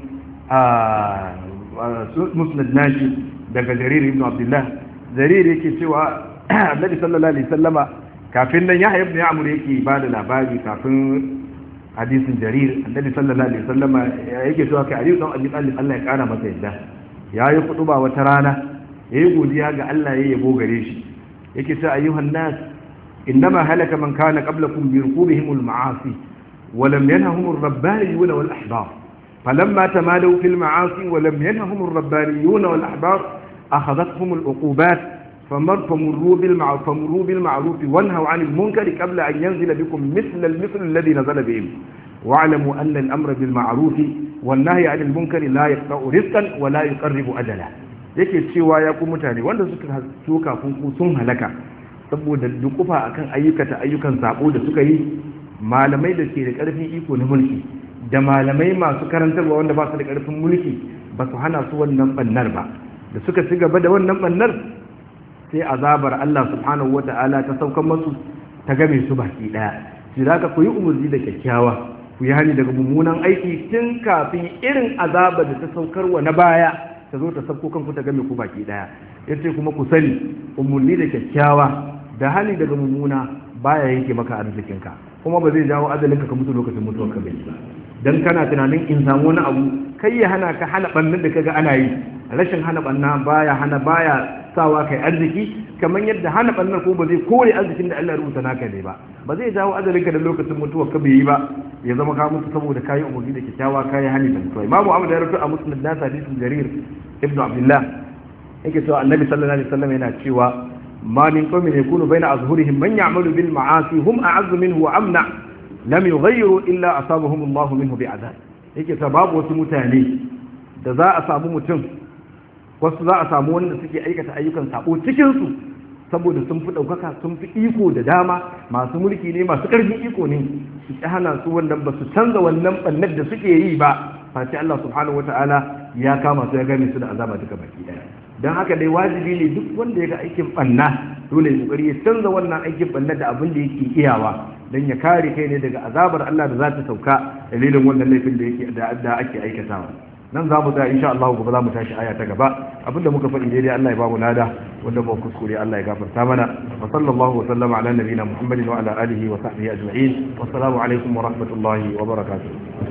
musnad nashi daga Jarir ibn Abdullah Jarir yake cewa Annabi sallallahu alaihi wasallama kafin nan Yahya ibn Ya'mur yake ba da labari kafin hadisin Jarir Annabi sallallahu alaihi wasallama yake cewa kai Ali ibn Abi Talib Allah ya kara masa yadda yayi kutuba wata rana yayi godiya ga Allah yayi yabo gare shi yake cewa ayyuhan nas innama halaka man kana qablakum bi rukubihim al-ma'asi ولم ينههم الربانيون والأحبار فلما تمادوا في المعاصي ولم ينههم الربانيون والأحبار أخذتهم العقوبات فمروا بالمعروف, فمروا بالمعروف وانهوا عن المنكر قبل أن ينزل بكم مثل المثل الذي نزل بهم واعلموا أن الأمر بالمعروف والنهي عن المنكر لا يقطع رزقا ولا يقرب أجلا yake cewa ya ku mutane wanda suka so kafin ku sun halaka saboda dukufa akan ayyukata ayyukan sabo da suka yi malamai da ke da ƙarfin iko na mulki da malamai masu karantarwa wanda ba su da ƙarfin mulki ba su hana su wannan bannar ba da suka ci gaba da wannan bannar sai azabar Allah subhanahu wata'ala ta saukan masu ta game su baki daya shi za ka koyi umarni da kyakkyawa ku yi hani daga mummunan aiki tun kafin irin azabar da ta saukarwa na baya ta zo ta sauko kanku ta game ku baki daya yace kuma ku sani umarni da kyakkyawa da hani daga mummuna baya yanke maka arzikinka kuma ba zai jawo azalinka ka mutu lokacin mutuwar ka bai ba dan kana tunanin in samu wani abu kai ya hana ka hana bannin da kaga ana yi rashin hana banna baya hana baya sawa kai arziki kamar yadda hana bannar ko ba zai kore arzikin da Allah ya rubuta naka ne ba ba zai jawo azalinka da lokacin mutuwar ka bai yi ba ya zama ka mutu saboda kayi umarni da kyakkyawa kayi hani da mutuwa imamu Ahmad ya rubuta a musnad nas hadisin jarir ibnu abdullah yake cewa annabi sallallahu alaihi wasallam yana cewa ما من قوم يكون بين أظهرهم من يعمل بالمعاصي هم أعز منه وأمنع لم يغيروا إلا أصابهم الله منه بعذاب yake sababu wasu mutane da za a samu mutum wasu za a samu wanda suke aikata ayyukan sabo cikinsu saboda sun fi ɗaukaka sun fi iko da dama masu mulki ne masu ƙarfin iko ne su ƙi hana su wannan ba su canza wannan ɓannar da suke yi ba face Allah subhanahu wata'ala ya kama su ya gane su da azaba duka baki ɗaya don haka dai wajibi ne duk wanda ya ga aikin ɓanna dole ya kokari ya canza wannan aikin ɓanna da abin da yake iyawa don ya kare kai ne daga azabar Allah da za ta sauka dalilin wannan laifin da yake da ake aikatawa nan za mu tsaya insha Allah gobe za mu tashi aya ta gaba abinda muka faɗi daidai Allah ya ba mu nada wanda ba kuskure Allah ya gafarta mana wa sallallahu wa sallama ala nabiyina Muhammadin wa ala alihi wa sahbihi ajma'in wassalamu alaikum wa rahmatullahi wa barakatuh